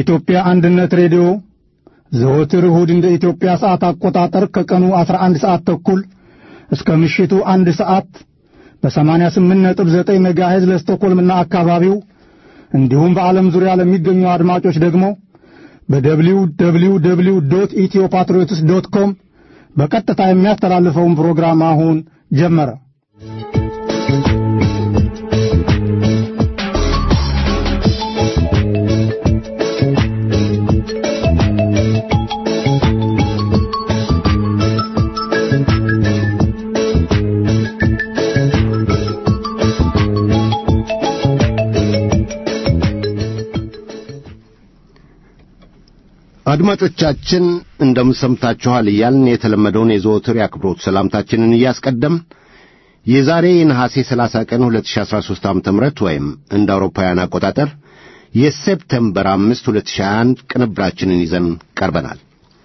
የኢትዮጵያ አንድነት ሬዲዮ ዘወትር እሁድ እንደ ኢትዮጵያ ሰዓት አቆጣጠር ከቀኑ 11 ሰዓት ተኩል እስከ ምሽቱ አንድ ሰዓት በ88.9 ሜጋሄዝ ለስቶኮልምና አካባቢው እንዲሁም በዓለም ዙሪያ ለሚገኙ አድማጮች ደግሞ በደብሊው ደብሊው ደብሊው ዶት ኢትዮ ፓትሪዮትስ ዶት ኮም በቀጥታ የሚያስተላልፈውን ፕሮግራም አሁን ጀመረ። አድማጮቻችን እንደምን ሰምታችኋል እያልን የተለመደውን የዘወትር የአክብሮት ሰላምታችንን እያስቀደም የዛሬ የነሐሴ 30 ቀን 2013 ዓ.ም ወይም እንደ አውሮፓውያን አቆጣጠር የሴፕቴምበር 5 2021 ቅንብራችንን ይዘን ቀርበናል።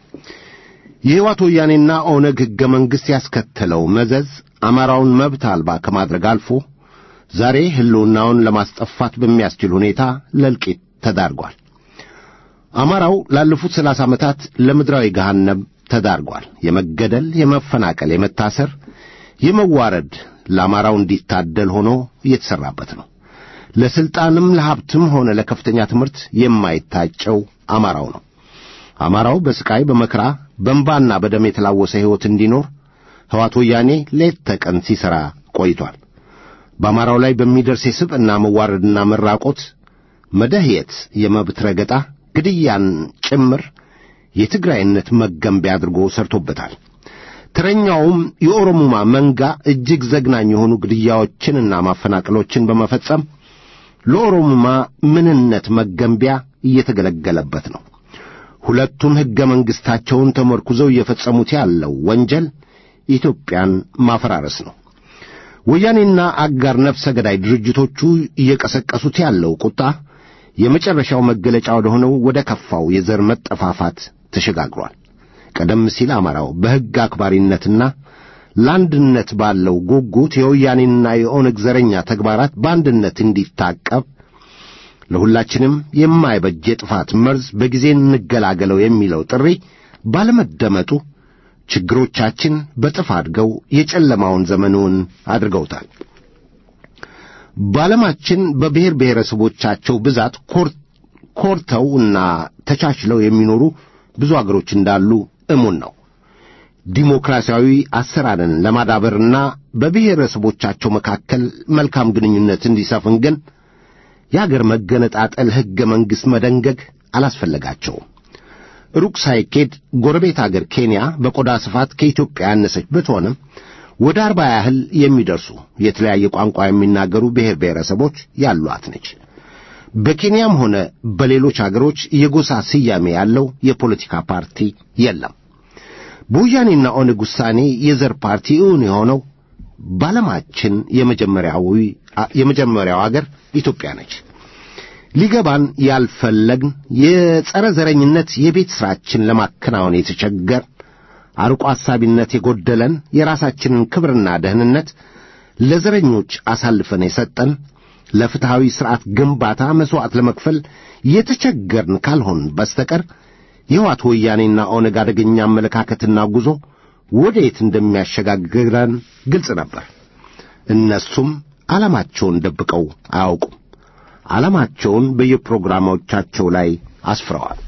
የሕይወት ወያኔና ኦነግ ሕገ መንግሥት ያስከተለው መዘዝ አማራውን መብት አልባ ከማድረግ አልፎ ዛሬ ሕልውናውን ለማስጠፋት በሚያስችል ሁኔታ ለእልቂት ተዳርጓል። አማራው ላለፉት ሰላሳ ዓመታት ለምድራዊ ገሃነም ተዳርጓል። የመገደል፣ የመፈናቀል፣ የመታሰር፣ የመዋረድ ለአማራው እንዲታደል ሆኖ እየተሠራበት ነው። ለሥልጣንም ለሀብትም ሆነ ለከፍተኛ ትምህርት የማይታጨው አማራው ነው። አማራው በስቃይ በመከራ በእንባና በደም የተላወሰ ሕይወት እንዲኖር ሕዋት ወያኔ ሌት ተቀን ሲሠራ ቆይቷል። በአማራው ላይ በሚደርስ የስብዕና መዋረድና መራቆት፣ መደህየት፣ የመብት ረገጣ ግድያን ጭምር የትግራይነት መገንቢያ አድርጎ ሰርቶበታል። ተረኛውም የኦሮሙማ መንጋ እጅግ ዘግናኝ የሆኑ ግድያዎችንና ማፈናቀሎችን በመፈጸም ለኦሮሙማ ምንነት መገንቢያ እየተገለገለበት ነው። ሁለቱም ሕገ መንግሥታቸውን ተመርኩዘው እየፈጸሙት ያለው ወንጀል ኢትዮጵያን ማፈራረስ ነው። ወያኔና አጋር ነፍሰ ገዳይ ድርጅቶቹ እየቀሰቀሱት ያለው ቁጣ የመጨረሻው መገለጫ ወደ ሆነው ወደ ከፋው የዘር መጠፋፋት ተሸጋግሯል። ቀደም ሲል አማራው በሕግ አክባሪነትና ለአንድነት ባለው ጉጉት የወያኔንና የኦነግ ዘረኛ ተግባራት በአንድነት እንዲታቀብ ለሁላችንም የማይበጅ የጥፋት መርዝ በጊዜ እንገላገለው የሚለው ጥሪ ባለመደመጡ ችግሮቻችን በጥፍ አድገው የጨለማውን ዘመኑን አድርገውታል። በዓለማችን በብሔር ብሔረሰቦቻቸው ብዛት ኮርተው እና ተቻችለው የሚኖሩ ብዙ አገሮች እንዳሉ እሙን ነው። ዲሞክራሲያዊ አሰራርን ለማዳበርና በብሔረሰቦቻቸው መካከል መልካም ግንኙነት እንዲሰፍን ግን የአገር መገነጣጠል ሕገ መንግሥት መደንገግ አላስፈለጋቸውም። ሩቅ ሳይኬድ ጎረቤት አገር ኬንያ በቆዳ ስፋት ከኢትዮጵያ ያነሰች ብትሆንም ወደ አርባ ያህል የሚደርሱ የተለያየ ቋንቋ የሚናገሩ ብሔር ብሔረሰቦች ያሏት ነች። በኬንያም ሆነ በሌሎች አገሮች የጎሳ ስያሜ ያለው የፖለቲካ ፓርቲ የለም። በወያኔና ኦነግ ውሳኔ የዘር ፓርቲ እውን የሆነው በዓለማችን የመጀመሪያው አገር ኢትዮጵያ ነች። ሊገባን ያልፈለግን የጸረ ዘረኝነት የቤት ሥራችን ለማከናወን የተቸገር አርቆ አሳቢነት የጎደለን የራሳችንን ክብርና ደህንነት ለዘረኞች አሳልፈን የሰጠን ለፍትሐዊ ሥርዓት ግንባታ መሥዋዕት ለመክፈል የተቸገርን ካልሆን በስተቀር የሕወሓት ወያኔና ኦነግ አደገኛ አመለካከትና ጉዞ ወዴት እንደሚያሸጋግረን ግልጽ ነበር። እነሱም ዓላማቸውን ደብቀው አያውቁም። ዓላማቸውን በየፕሮግራሞቻቸው ላይ አስፍረዋል።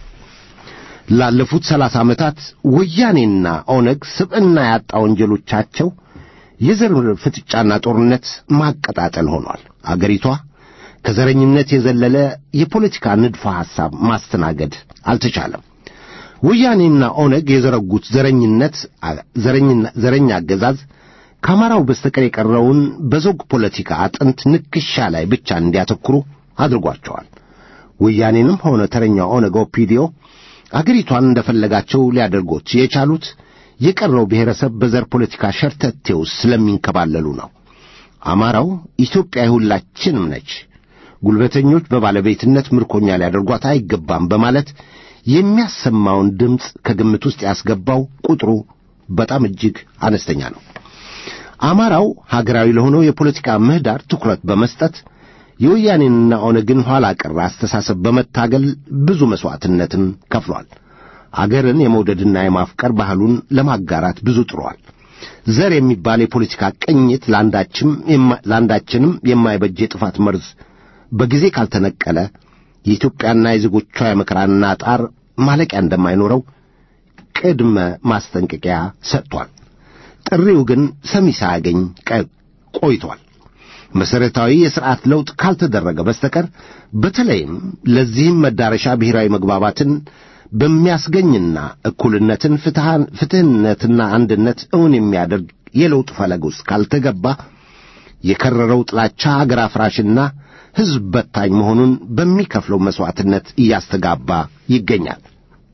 ላለፉት ሰላሳ ዓመታት ወያኔና ኦነግ ስብዕና ያጣ ወንጀሎቻቸው የዘር ፍጥጫና ጦርነት ማቀጣጠል ሆኗል። አገሪቷ ከዘረኝነት የዘለለ የፖለቲካ ንድፈ ሐሳብ ማስተናገድ አልተቻለም። ወያኔና ኦነግ የዘረጉት ዘረኝነት ዘረኛ አገዛዝ ከአማራው በስተቀር የቀረውን በዘውግ ፖለቲካ አጥንት ንክሻ ላይ ብቻ እንዲያተኩሩ አድርጓቸዋል። ወያኔንም ሆነ ተረኛ ኦነግ ኦፒዲዮ አገሪቷን እንደፈለጋቸው ሊያደርጎት የቻሉት የቀረው ብሔረሰብ በዘር ፖለቲካ ሸርተቴ ውስጥ ስለሚንከባለሉ ነው። አማራው ኢትዮጵያ የሁላችንም ነች፣ ጉልበተኞች በባለቤትነት ምርኮኛ ሊያደርጓት አይገባም በማለት የሚያሰማውን ድምፅ ከግምት ውስጥ ያስገባው ቁጥሩ በጣም እጅግ አነስተኛ ነው። አማራው ሀገራዊ ለሆነው የፖለቲካ ምህዳር ትኩረት በመስጠት የወያኔንና ኦነግን ኋላ ቀር አስተሳሰብ በመታገል ብዙ መሥዋዕትነትን ከፍሏል። አገርን የመውደድና የማፍቀር ባህሉን ለማጋራት ብዙ ጥሯል። ዘር የሚባል የፖለቲካ ቅኝት ለአንዳችንም የማይበጅ የጥፋት መርዝ በጊዜ ካልተነቀለ የኢትዮጵያና የዜጎቿ የመከራና ጣር ማለቂያ እንደማይኖረው ቅድመ ማስጠንቀቂያ ሰጥቷል። ጥሪው ግን ሰሚ ሳያገኝ ቆይቷል። መሠረታዊ የሥርዓት ለውጥ ካልተደረገ በስተቀር በተለይም ለዚህም መዳረሻ ብሔራዊ መግባባትን በሚያስገኝና እኩልነትን፣ ፍትሕነትና አንድነት እውን የሚያደርግ የለውጥ ፈለግ ውስጥ ካልተገባ የከረረው ጥላቻ አገር አፍራሽና ሕዝብ በታኝ መሆኑን በሚከፍለው መሥዋዕትነት እያስተጋባ ይገኛል።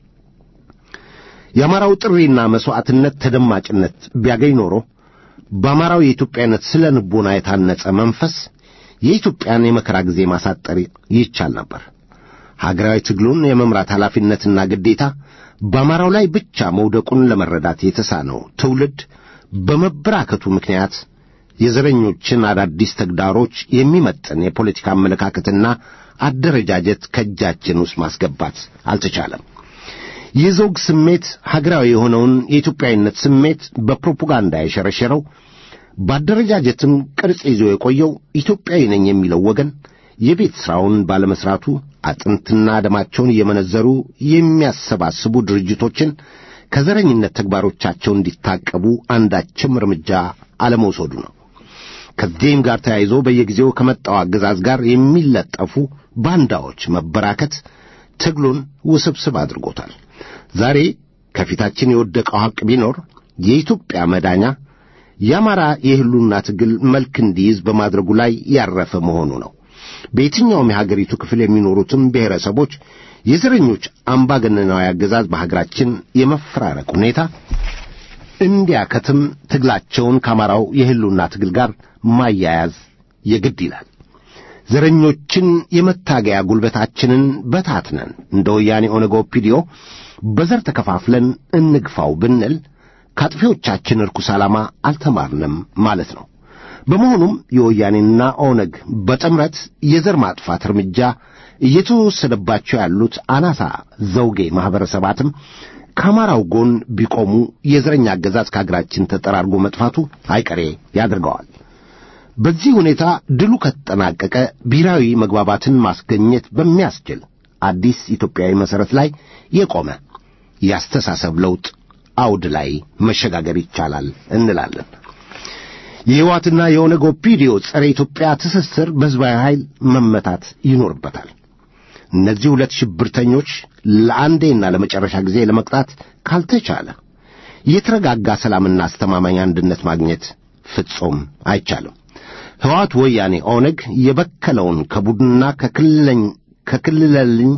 የአማራው ጥሪና መሥዋዕትነት ተደማጭነት ቢያገኝ ኖሮ በአማራው የኢትዮጵያነት ስለ ንቦና የታነጸ መንፈስ የኢትዮጵያን የመከራ ጊዜ ማሳጠር ይቻል ነበር። ሀገራዊ ትግሉን የመምራት ኃላፊነትና ግዴታ በአማራው ላይ ብቻ መውደቁን ለመረዳት የተሳነው ትውልድ በመበራከቱ ምክንያት የዘረኞችን አዳዲስ ተግዳሮች የሚመጥን የፖለቲካ አመለካከትና አደረጃጀት ከእጃችን ውስጥ ማስገባት አልተቻለም። የዘውግ ስሜት ሀገራዊ የሆነውን የኢትዮጵያዊነት ስሜት በፕሮፓጋንዳ የሸረሸረው በአደረጃጀትም ቅርጽ ይዞ የቆየው ኢትዮጵያዊ ነኝ የሚለው ወገን የቤት ሥራውን ባለመሥራቱ አጥንትና ደማቸውን እየመነዘሩ የሚያሰባስቡ ድርጅቶችን ከዘረኝነት ተግባሮቻቸው እንዲታቀቡ አንዳችም እርምጃ አለመውሰዱ ነው። ከዚህም ጋር ተያይዞ በየጊዜው ከመጣው አገዛዝ ጋር የሚለጠፉ ባንዳዎች መበራከት ትግሉን ውስብስብ አድርጎታል። ዛሬ ከፊታችን የወደቀው ሐቅ ቢኖር የኢትዮጵያ መዳኛ የአማራ የሕልውና ትግል መልክ እንዲይዝ በማድረጉ ላይ ያረፈ መሆኑ ነው። በየትኛውም የሀገሪቱ ክፍል የሚኖሩትም ብሔረሰቦች የዘረኞች አምባገነናዊ አገዛዝ በሀገራችን የመፈራረቅ ሁኔታ እንዲያከትም ትግላቸውን ከአማራው የሕልውና ትግል ጋር ማያያዝ የግድ ይላል። ዘረኞችን የመታገያ ጉልበታችንን በታትነን እንደ ወያኔ ኦነግ ኦፒዲዮ በዘር ተከፋፍለን እንግፋው ብንል ከአጥፊዎቻችን ርኩስ ዓላማ አልተማርንም ማለት ነው። በመሆኑም የወያኔና ኦነግ በጥምረት የዘር ማጥፋት እርምጃ እየተወሰደባቸው ያሉት አናሳ ዘውጌ ማኅበረሰባትም ከአማራው ጎን ቢቆሙ የዘረኛ አገዛዝ ከአገራችን ተጠራርጎ መጥፋቱ አይቀሬ ያደርገዋል። በዚህ ሁኔታ ድሉ ከተጠናቀቀ ብሔራዊ መግባባትን ማስገኘት በሚያስችል አዲስ ኢትዮጵያዊ መሠረት ላይ የቆመ የአስተሳሰብ ለውጥ አውድ ላይ መሸጋገር ይቻላል እንላለን። የሕወሓትና የኦነግ ኦፒዲዮ ጸረ ኢትዮጵያ ትስስር በሕዝባዊ ኃይል መመታት ይኖርበታል። እነዚህ ሁለት ሽብርተኞች ለአንዴና ለመጨረሻ ጊዜ ለመቅጣት ካልተቻለ የተረጋጋ ሰላምና አስተማማኝ አንድነት ማግኘት ፍጹም አይቻልም። ሕወሓት ወያኔ ኦነግ የበከለውን ከቡድንና ከክልለኝ ከክልለልኝ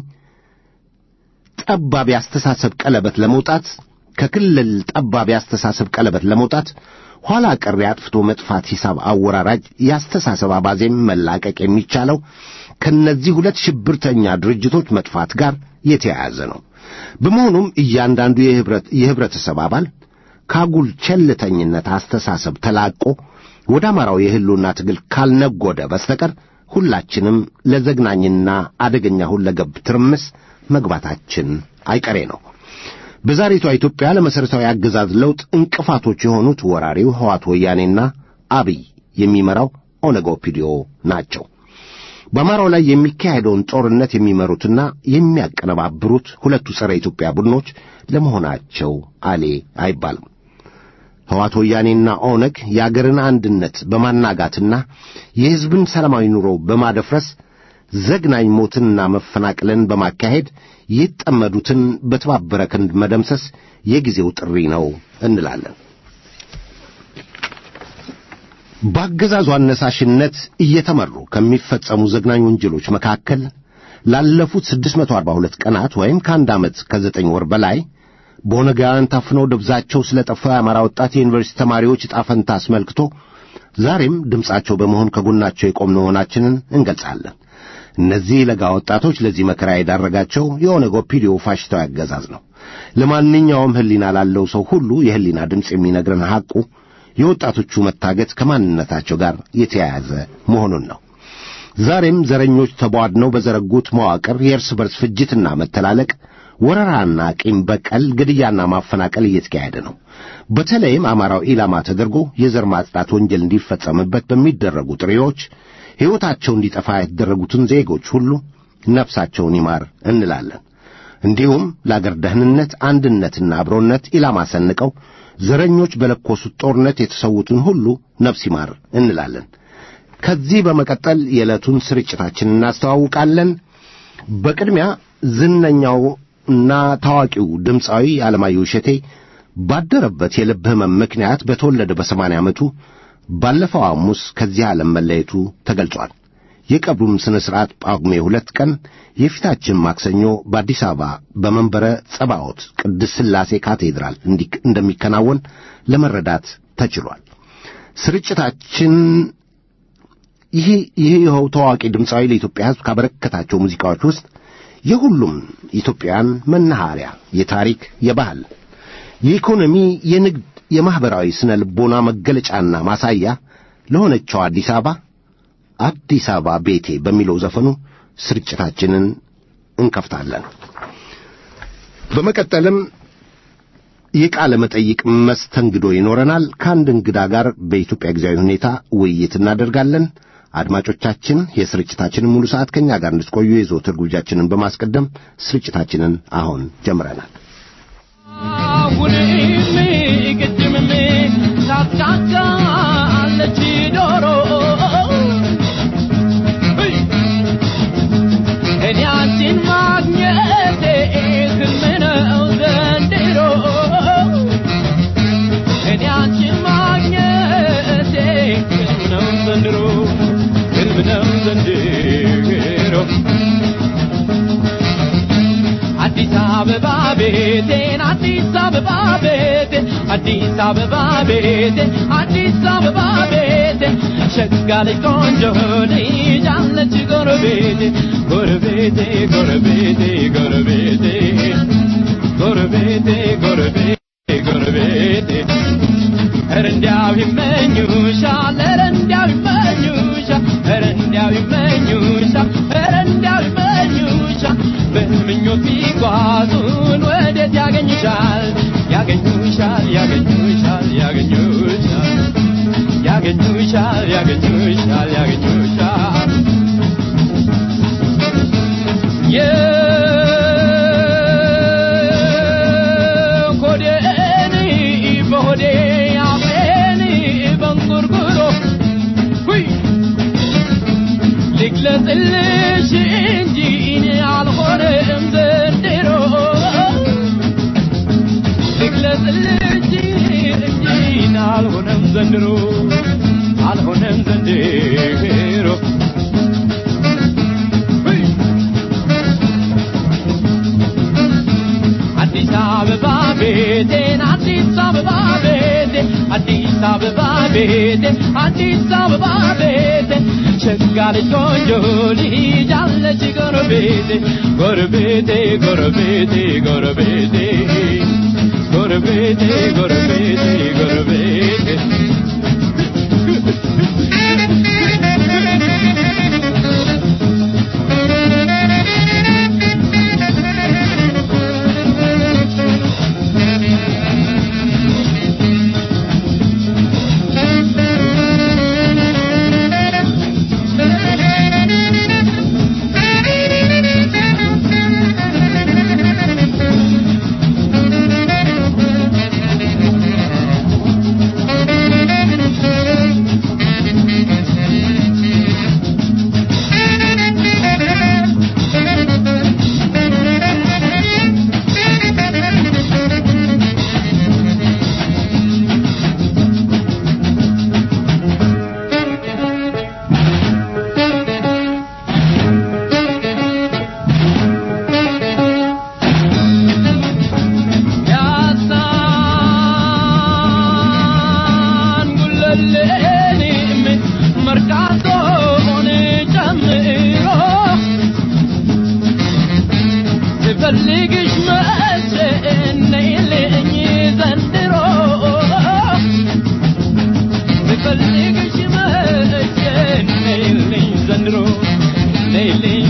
ጠባብ የአስተሳሰብ ቀለበት ለመውጣት ከክልል ጠባብ የአስተሳሰብ ቀለበት ለመውጣት ኋላ ቀር የአጥፍቶ መጥፋት ሂሳብ አወራራጅ የአስተሳሰብ አባዜም መላቀቅ የሚቻለው ከእነዚህ ሁለት ሽብርተኛ ድርጅቶች መጥፋት ጋር የተያያዘ ነው። በመሆኑም እያንዳንዱ የህብረተሰብ አባል ካጉል ቸልተኝነት አስተሳሰብ ተላቆ ወደ አማራው የሕልውና ትግል ካልነጎደ በስተቀር ሁላችንም ለዘግናኝና አደገኛ ሁለገብ ትርምስ መግባታችን አይቀሬ ነው። በዛሬቷ ኢትዮጵያ ለመሠረታዊ አገዛዝ ለውጥ እንቅፋቶች የሆኑት ወራሪው ሕወሓት ወያኔና አብይ የሚመራው ኦነግ ኦፒዲዮ ናቸው። በአማራው ላይ የሚካሄደውን ጦርነት የሚመሩትና የሚያቀነባብሩት ሁለቱ ጸረ ኢትዮጵያ ቡድኖች ለመሆናቸው አሌ አይባልም። ሕወሓት ወያኔና ኦነግ የአገርን አንድነት በማናጋትና የሕዝብን ሰላማዊ ኑሮ በማደፍረስ ዘግናኝ ሞትንና መፈናቀልን በማካሄድ የተጠመዱትን በተባበረ ክንድ መደምሰስ የጊዜው ጥሪ ነው እንላለን። በአገዛዙ አነሳሽነት እየተመሩ ከሚፈጸሙ ዘግናኝ ወንጀሎች መካከል ላለፉት 642 ቀናት ወይም ከአንድ ዓመት ከዘጠኝ ወር በላይ በኦነጋውያን ታፍነው ደብዛቸው ስለ ጠፋው የአማራ ወጣት የዩኒቨርሲቲ ተማሪዎች ዕጣ ፈንታ አስመልክቶ ዛሬም ድምፃቸው በመሆን ከጎናቸው የቆምን መሆናችንን እንገልጻለን። እነዚህ ለጋ ወጣቶች ለዚህ መከራ የዳረጋቸው የኦነግ ኦፒዲዮ ፋሽስታዊ አገዛዝ ነው። ለማንኛውም ሕሊና ላለው ሰው ሁሉ የሕሊና ድምፅ የሚነግረን ሐቁ የወጣቶቹ መታገት ከማንነታቸው ጋር የተያያዘ መሆኑን ነው። ዛሬም ዘረኞች ተቧድነው በዘረጉት መዋቅር የእርስ በርስ ፍጅትና መተላለቅ፣ ወረራና ቂም በቀል፣ ግድያና ማፈናቀል እየተካሄደ ነው። በተለይም አማራው ኢላማ ተደርጎ የዘር ማጽዳት ወንጀል እንዲፈጸምበት በሚደረጉ ጥሪዎች ሕይወታቸው እንዲጠፋ የተደረጉትን ዜጎች ሁሉ ነፍሳቸውን ይማር እንላለን። እንዲሁም ለአገር ደህንነት አንድነትና አብሮነት ኢላማ ሰንቀው ዘረኞች በለኮሱት ጦርነት የተሰዉትን ሁሉ ነፍስ ይማር እንላለን። ከዚህ በመቀጠል የዕለቱን ስርጭታችን እናስተዋውቃለን። በቅድሚያ ዝነኛውና ታዋቂው ድምፃዊ አለማየሁ እሸቴ ባደረበት የልብ ሕመም ምክንያት በተወለደ በሰማንያ ዓመቱ ባለፈው ሐሙስ ከዚህ ዓለም መለየቱ ተገልጿል። የቀብሩም ሥነ ሥርዓት ጳጉሜ ሁለት ቀን የፊታችን ማክሰኞ በአዲስ አበባ በመንበረ ጸባዖት ቅድስት ሥላሴ ካቴድራል እንደሚከናወን ለመረዳት ተችሏል። ስርጭታችን ይህ ይኸው ታዋቂ ድምፃዊ ለኢትዮጵያ ሕዝብ ካበረከታቸው ሙዚቃዎች ውስጥ የሁሉም ኢትዮጵያውያን መናኸሪያ፣ የታሪክ፣ የባህል፣ የኢኮኖሚ፣ የንግድ፣ የማኅበራዊ ስነ ልቦና መገለጫና ማሳያ ለሆነችው አዲስ አበባ አዲስ አበባ ቤቴ በሚለው ዘፈኑ ስርጭታችንን እንከፍታለን። በመቀጠልም የቃለ መጠይቅ መስተንግዶ ይኖረናል። ከአንድ እንግዳ ጋር በኢትዮጵያ ጊዜያዊ ሁኔታ ውይይት እናደርጋለን። አድማጮቻችን የስርጭታችንን ሙሉ ሰዓት ከእኛ ጋር እንድትቆዩ የዘወትር ግብዣችንን በማስቀደም ስርጭታችንን አሁን ጀምረናል። አሁንም ቅድምም ታጫጫለች ዶሮ እኔ አንቺን ማግኘቴ ሕልም ነው ዘንድሮ እኔ አንቺን ማግኘቴ ሕልም ነው ዘንድሮ ሕልም ነው ዘንድሮ አዲስ አበባ ቤቴን አዲስ አበባ ቤቴን አዲስ አበባ ቤቴን አዲስ አበባ ቤቴን ሸጋ ልጅ ቆንጆ ልጅ አለች ጎረቤቴ ጎረቤቴ ጎረቤቴ ጎረቤቴ ጎረቤቴ ጎረቤቴ ጎረቤቴ ኧረ እንዲያው ይመኙሻል ኧረ እንዲያው ይመኙሻል ኧረ እንዲያው ይመኙሻል ኧረ እንዲያው ይመኙሻል በምኞት ቢጓዙን ወዴት ያገኙሻል ያገኙሻል ያገኙሻል ያገኙሻል ያገኙሻል ያገኙሻል ያገኙሻል የኮዴን በሆዴ አፌን በንጉርጉሮ ሁይ ልግለጽልሽ እንጂ እኔ አልሆነም ዘንድሮ ልግለጽልሽ እንጂ እኔ አልሆነም ዘንድሮ አልሆነም ዘንድሮ ሁይ አዲስ አበባ ቤቴን አዲስ አበባ ቤቴን አዲስ አበባ ቤቴን አዲስ አበባ ቤቴን ሸጋ ልጅ ቆንጆ ልጅ አለች ጎረቤቴ ጎረቤቴ ጎረቤቴ ጎረቤቴ ጎረቤቴ ጎረቤቴ ጎረቤቴ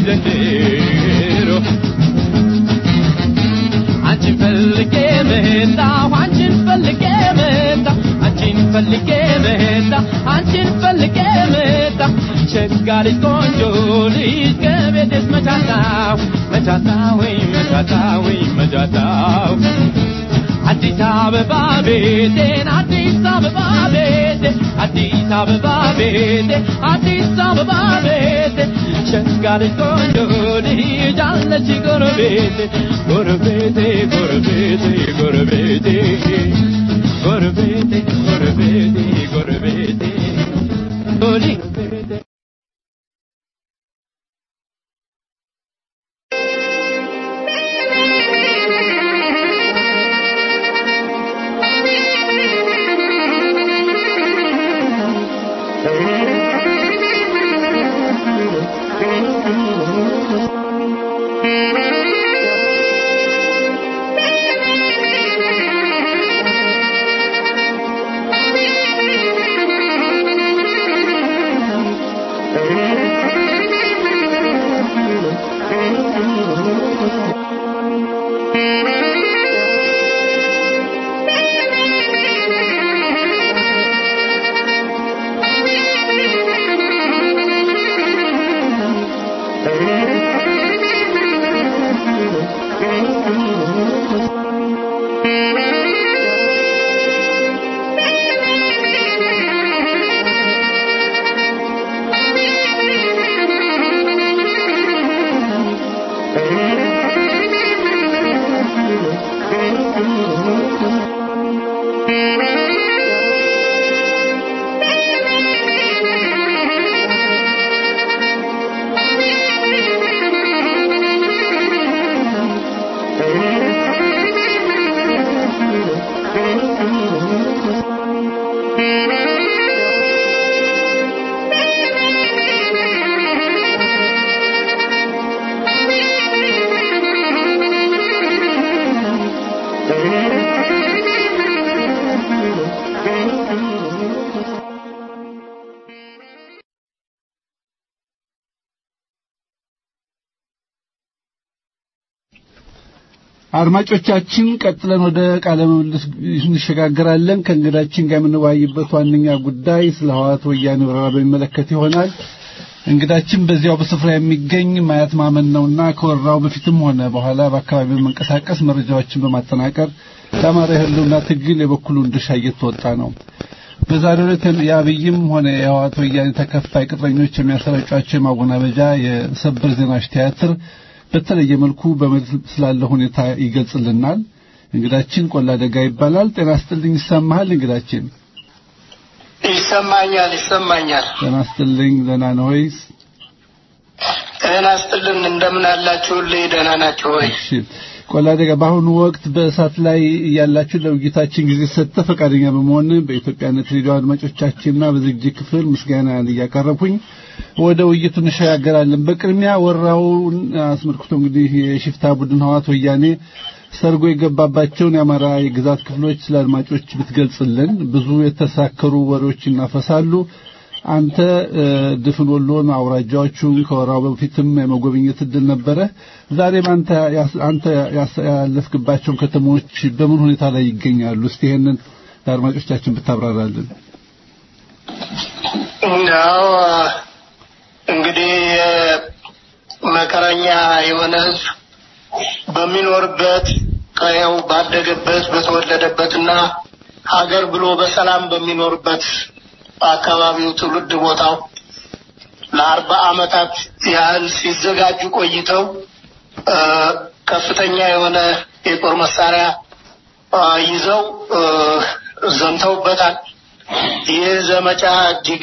ዘንድሮ አንቺን ፈልጌ መጣሁ አንቺን ፈልጌ መጣሁ አንቺን ፈልጌ መጣሁ አንቺን ፈልጌ መጣሁ ሸጋ ልጅ ቆንጆ ልጅ ከቤቴስ መቻታው መቻታው ወይ መቻታው ወይ መቻታው አዲስ አበባ ቤቴን አዲስ አበባ ቤቴ አዲስ አበባ ቤቴ አዲስ አበባ ቤቴ ሸጋ ልጅ ቆንጆ ልጅ አለች ጎረቤቴ ጎረቤቴ ጎረቤቴ ጎረቤቴ ጎረቤቴ ጎረቤቴ ጎረቤቴ ጎረቤቴ አድማጮቻችን ቀጥለን ወደ ቃለ ምልልስ እንሸጋገራለን። ከእንግዳችን ጋር የምንወያይበት ዋነኛ ጉዳይ ስለ ህወሓት ወያኔ ወረራ በሚመለከት ይሆናል። እንግዳችን በዚያው በስፍራ የሚገኝ ማየት ማመን ነውና ከወረራው በፊትም ሆነ በኋላ በአካባቢው በመንቀሳቀስ መረጃዎችን በማጠናቀር ለአማራ የህልውና ትግል የበኩሉን ድርሻ እየተወጣ ነው። በዛሬው ዕለት የአብይም ሆነ የህወሓት ወያኔ ተከፋይ ቅጥረኞች የሚያሰራጯቸው የማወናበጃ የሰበር ዜናዎች ቲያትር በተለየ መልኩ በመልስ ስላለ ሁኔታ ይገልጽልናል። እንግዳችን ቆላ ደጋ ይባላል። ጤና ስጥልኝ። ይሰማሃል እንግዳችን? ይሰማኛል ይሰማኛል። ጤና ስጥልኝ። ደህና ነህ ወይስ? ጤና ስጥልን። እንደምን አላችሁልኝ? ደህና ናችሁ ወይ? እሺ ቆላ ደጋ፣ በአሁኑ ወቅት በእሳት ላይ እያላችሁ ለውይይታችን ጊዜ ሰጥተህ ፈቃደኛ በመሆን በኢትዮጵያነት ሬዲዮ አድማጮቻችንና በዝግጅት ክፍል ምስጋና እያቀረብኩኝ ወደ ውይይቱ እንሸጋገራለን። በቅድሚያ ወራውን አስመልክቶ እንግዲህ የሽፍታ ቡድን ህወሓት ወያኔ ሰርጎ የገባባቸውን የአማራ የግዛት ክፍሎች ስለ አድማጮች ብትገልጽልን። ብዙ የተሳከሩ ወሬዎች ይናፈሳሉ። አንተ ድፍን ወሎን አውራጃዎቹን ከወራው በፊትም የመጎብኘት እድል ነበረ። ዛሬም አንተ አንተ ያለፍክባቸውን ከተሞች በምን ሁኔታ ላይ ይገኛሉ? እስቲ ይሄንን ለአድማጮቻችን ብታብራራልን። ያው እንግዲህ መከረኛ የሆነ ህዝብ በሚኖርበት ቀየው ባደገበት በተወለደበትና ሀገር ብሎ በሰላም በሚኖርበት አካባቢው ትውልድ ቦታው ለአርባ ዓመታት ያህል ሲዘጋጁ ቆይተው ከፍተኛ የሆነ የጦር መሳሪያ ይዘው ዘምተውበታል። ይህ ዘመቻ እጅግ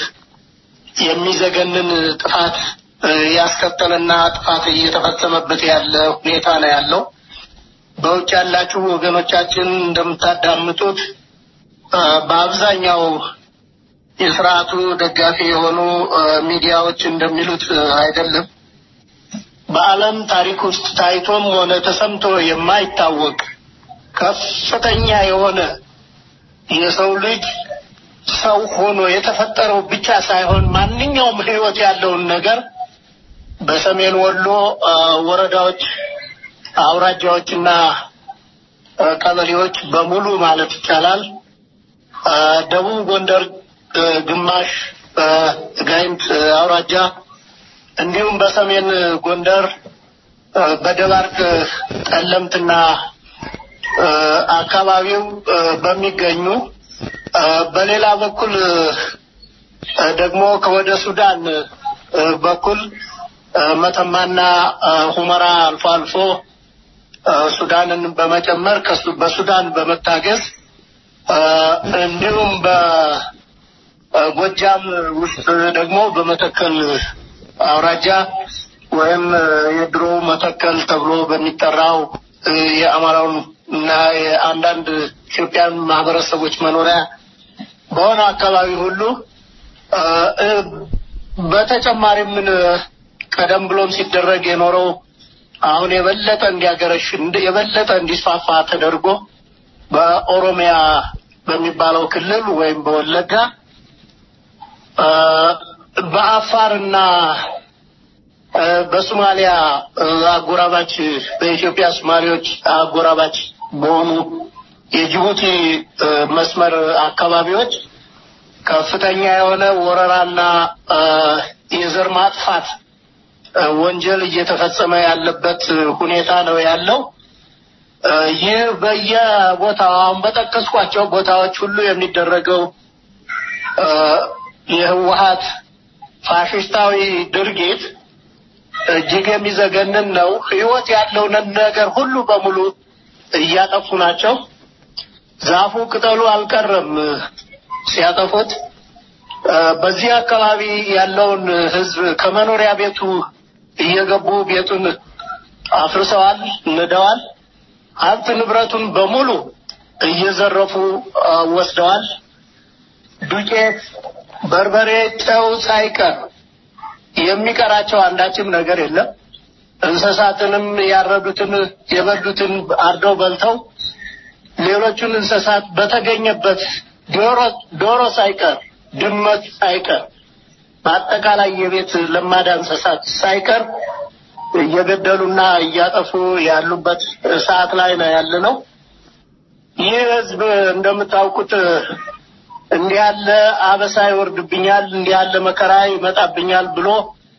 የሚዘገንን ጥፋት ያስከተለና ጥፋት እየተፈጸመበት ያለ ሁኔታ ነው ያለው። በውጭ ያላችሁ ወገኖቻችን እንደምታዳምጡት በአብዛኛው የስርዓቱ ደጋፊ የሆኑ ሚዲያዎች እንደሚሉት አይደለም። በዓለም ታሪክ ውስጥ ታይቶም ሆነ ተሰምቶ የማይታወቅ ከፍተኛ የሆነ የሰው ልጅ ሰው ሆኖ የተፈጠረው ብቻ ሳይሆን ማንኛውም ሕይወት ያለውን ነገር በሰሜን ወሎ አ፣ ወረዳዎች፣ አውራጃዎችና አ፣ ቀበሌዎች በሙሉ ማለት ይቻላል አ፣ ደቡብ ጎንደር አ፣ ግማሽ በጋይንት አውራጃ እንዲሁም በሰሜን ጎንደር አ፣ በደባርቅ ጠለምትና አ፣ አካባቢው አ፣ በሚገኙ አ፣ በሌላ በኩል አ፣ ደግሞ ከወደ ሱዳን አ፣ በኩል አ፣ መተማና አ፣ ሁመራ አልፎ አልፎ አ፣ ሱዳንን በመጨመር ከሱ በሱዳን በመታገዝ አ፣ እንዲሁም በጎጃም ውስጥ ደግሞ በመተከል አውራጃ ወይም የድሮ መተከል ተብሎ በሚጠራው እ፣ የአማራውን እና የአንዳንድ ኢትዮጵያን ማህበረሰቦች መኖሪያ በሆነው አካባቢ ሁሉ እ፣ እ፣ በተጨማሪም ምን ቀደም ብሎም ሲደረግ የኖረው አሁን የበለጠ እንዲያገረሽ እንደ- የበለጠ እንዲስፋፋ ተደርጎ በኦሮሚያ በሚባለው ክልል ወይም በወለጋ እ፣ በአፋርና እ፣ በሶማሊያ እ፣ አጎራባች በኢትዮጵያ ሶማሌዎች አጎራባች በሆኑ የጅቡቲ እ፣ መስመር አካባቢዎች ከፍተኛ የሆነ ወረራና እ፣ የዘር ማጥፋት እ፣ ወንጀል እየተፈጸመ ያለበት ሁኔታ ነው ያለው። እ፣ ይህ በየቦታው አሁን በጠቀስኳቸው ቦታዎች ሁሉ የሚደረገው እ፣ የህወሀት ፋሽስታዊ ድርጊት እጅግ የሚዘገንን ነው። ህይወት ያለውን ነገር ሁሉ በሙሉ እያጠፉ ናቸው። ዛፉ ቅጠሉ አልቀረም ሲያጠፉት። እ፣ በዚህ አካባቢ ያለውን ህዝብ ከመኖሪያ ቤቱ እየገቡ ቤቱን አፍርሰዋል፣ ንደዋል። ሀብት ንብረቱን በሙሉ እየዘረፉ እ፣ ወስደዋል። ዱቄት፣ በርበሬ፣ ጨው ሳይቀር የሚቀራቸው አንዳችም ነገር የለም። እንስሳትንም ያረዱትን የበሉትን አርደው በልተው ሌሎቹን እንስሳት በተገኘበት ዶሮ ዶሮ ሳይቀር ድመት ሳይቀር በአጠቃላይ የቤት ለማዳ እንስሳት ሳይቀር እየገደሉና እያጠፉ ያሉበት ሰዓት ላይ ነው ያለ ነው። ይህ ህዝብ እንደምታውቁት እንዲህ ያለ አበሳ ይወርድብኛል፣ እንዲህ ያለ መከራ ይመጣብኛል ብሎ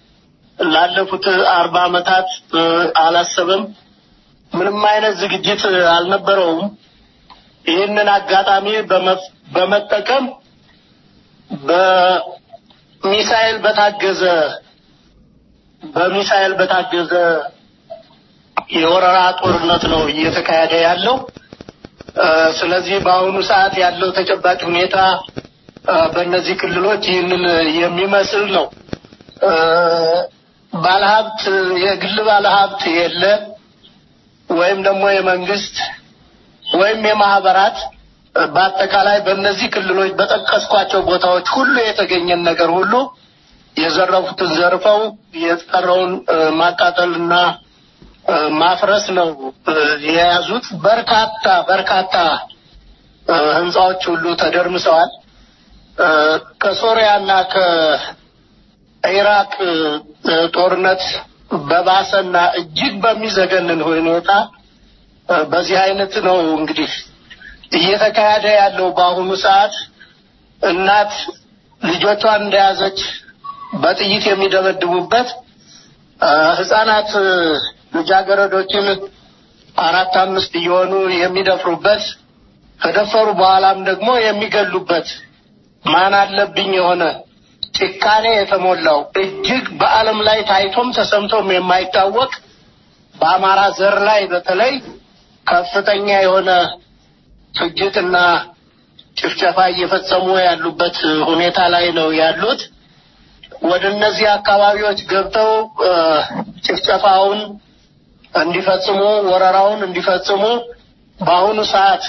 ላለፉት አርባ ዓመታት እ፣ አላሰበም። ምንም አይነት ዝግጅት አልነበረውም። ይህንን አጋጣሚ በመፍ- በመጠቀም በሚሳኤል በታገዘ በሚሳኤል በታገዘ የወረራ ጦርነት ነው እየተካሄደ ያለው። እ፣ ስለዚህ በአሁኑ ሰዓት ያለው ተጨባጭ ሁኔታ እ፣ በእነዚህ ክልሎች ይህንን የሚመስል ነው። እ፣ ባለሀብት የግል ባለሀብት የለ ወይም ደግሞ የመንግስት ወይም የማህበራት እ፣ በአጠቃላይ በእነዚህ ክልሎች በጠቀስኳቸው ቦታዎች ሁሉ የተገኘን ነገር ሁሉ የዘረፉትን ዘርፈው የቀረውን እ፣ ማቃጠልና እ፣ ማፍረስ ነው እ፣ የያዙት። በርካታ በርካታ እ፣ ህንፃዎች ሁሉ ተደርምሰዋል። እ፣ ከሶሪያና ከኢራቅ እ፣ ጦርነት በባሰና እጅግ በሚዘገንን ሁኔታ እ፣ በዚህ አይነት ነው እንግዲህ እየተካሄደ ያለው በአሁኑ ሰዓት እናት ልጆቿን እንደያዘች በጥይት የሚደበድቡበት እ፣ ህጻናት እ፣ ልጃገረዶችን አራት አምስት እየሆኑ የሚደፍሩበት ከደፈሩ በኋላም ደግሞ የሚገሉበት ማን አለብኝ የሆነ ጭካኔ የተሞላው እጅግ በዓለም ላይ ታይቶም ተሰምቶም የማይታወቅ በአማራ ዘር ላይ በተለይ ከፍተኛ የሆነ ፍጅትና ጭፍጨፋ እየፈጸሙ ያሉበት ሁኔታ ላይ ነው ያሉት። ወደ እነዚህ አካባቢዎች ገብተው እ፣ ጭፍጨፋውን እንዲፈጽሙ ወረራውን እንዲፈጽሙ በአሁኑ ሰዓት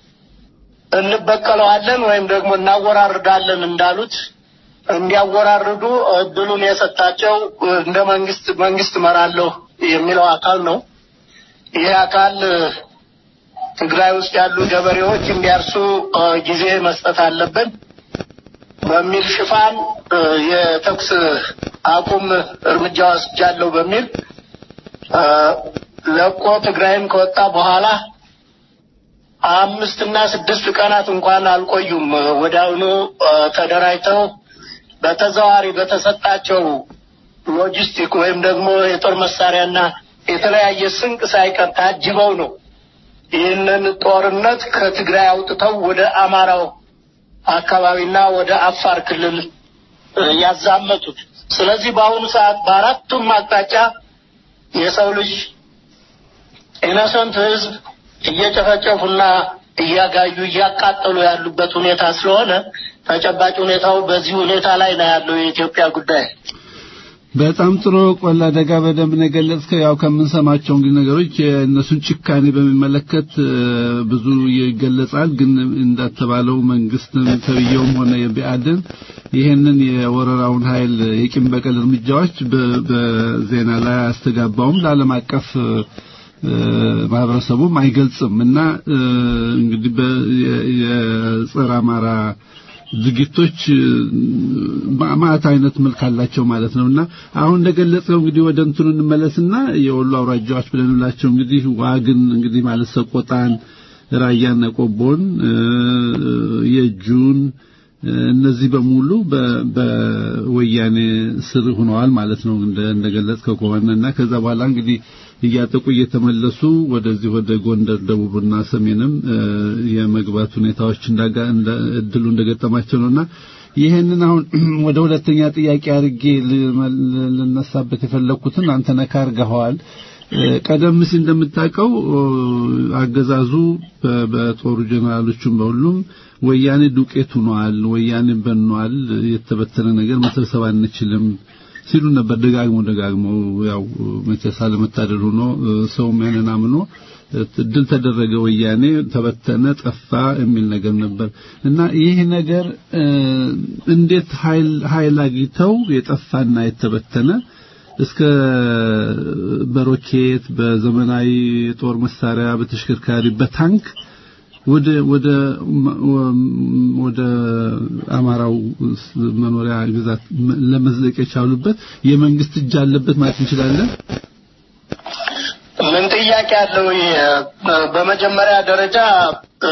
እንበቀለዋለን ወይም ደግሞ እናወራርዳለን እንዳሉት እንዲያወራርዱ እድሉን የሰጣቸው እንደ መንግስት መንግስት እመራለሁ የሚለው አካል ነው። ይህ አካል ትግራይ ውስጥ ያሉ ገበሬዎች እንዲያርሱ እ፣ ጊዜ መስጠት አለብን በሚል ሽፋን እ፣ የተኩስ አቁም እርምጃ ወስጃለሁ በሚል እ፣ ለቆ ትግራይን ከወጣ በኋላ አምስት እና ስድስት ቀናት እንኳን አልቆዩም። ወዲያውኑ እ፣ ተደራጅተው በተዘዋዋሪ በተሰጣቸው ሎጂስቲክ ወይም ደግሞ የጦር መሳሪያና የተለያየ ስንቅ ሳይቀር ታጅበው ነው ይህንን ጦርነት ከትግራይ አውጥተው ወደ አማራው አካባቢና ወደ አፋር ክልል እ፣ ያዛመቱት። ስለዚህ በአሁኑ ሰዓት በአራቱም አቅጣጫ የሰው ልጅ ኢነሰንት ህዝብ እየጨፈጨፉና እያጋዩ እያቃጠሉ ያሉበት ሁኔታ ስለሆነ ተጨባጭ ሁኔታው በዚህ ሁኔታ ላይ ነው ያለው የኢትዮጵያ ጉዳይ። በጣም ጥሩ ቆላ ደጋ በደንብ ነው የገለጽከው። ያው ከምንሰማቸው እንግዲህ ነገሮች የእነሱን ጭካኔ በሚመለከት እ፣ ብዙ ይገለጻል። ግን እንዳተባለው መንግስትም ተብየውም ሆነ የቢአድን ይሄንን የወረራውን ኃይል የቂም በቀል እርምጃዎች በ- በዜና ላይ አያስተጋባውም ለዓለም አቀፍ እ፣ ማህበረሰቡም አይገልጽም እና እ፣ እንግዲህ በ- የ- የጸረ አማራ ድርጊቶች ማአት አይነት መልክ አላቸው ማለት ነውና አሁን እንደገለጸው እንግዲህ ወደ እንትኑ እንመለስና የወሎ አውራጃዎች ብለንላቸው እንግዲህ ዋግን እንግዲህ ማለት ሰቆጣን፣ ራያና ቆቦን፣ እ፣ የእጁን እ፣ እነዚህ በሙሉ በ- በወያኔ ስር ሆነዋል ማለት ነው እንደ እንደገለጽከው ከሆነ እና ከዛ በኋላ እንግዲህ እያጠቁ እየተመለሱ ወደዚህ ወደ ጎንደር ደቡብና ሰሜንም እ፣ የመግባት ሁኔታዎች እንዳጋ እንደ እድሉ እንደገጠማቸው ነውና ይሄንን አሁን ወደ ሁለተኛ ጥያቄ አድርጌ ልመል- ልነሳበት የፈለኩትን አንተ ነካ አድርገኸዋል። እ፣ ቀደም ሲል እንደምታውቀው እ፣ አገዛዙ በ- በጦሩ ጀነራሎቹም በሁሉም ወያኔ ዱቄት ሆኗል፣ ወያኔ በኗል፣ የተበተነ ነገር መሰብሰብ አንችልም ሲሉ ነበር ደጋግሞ ደጋግሞ ያው መቼስ አለመታደል ሆኖ እ፣ ሰውም ያንን አምኖ እ፣ ድል ተደረገ፣ ወያኔ ተበተነ፣ ጠፋ የሚል ነገር ነበር እና ይህ ነገር እ፣ እንዴት ኃይል ኃይል አግኝተው የጠፋና የተበተነ እስከ በሮኬት በዘመናዊ ጦር መሳሪያ በተሽከርካሪ በታንክ ወደ ወደ ወደ አማራው መኖሪያ ግዛት ለመዝለቅ የቻሉበት የመንግስት እጅ አለበት ማለት እንችላለን። ምን ጥያቄ አለው? ይሄ በመጀመሪያ ደረጃ እ፣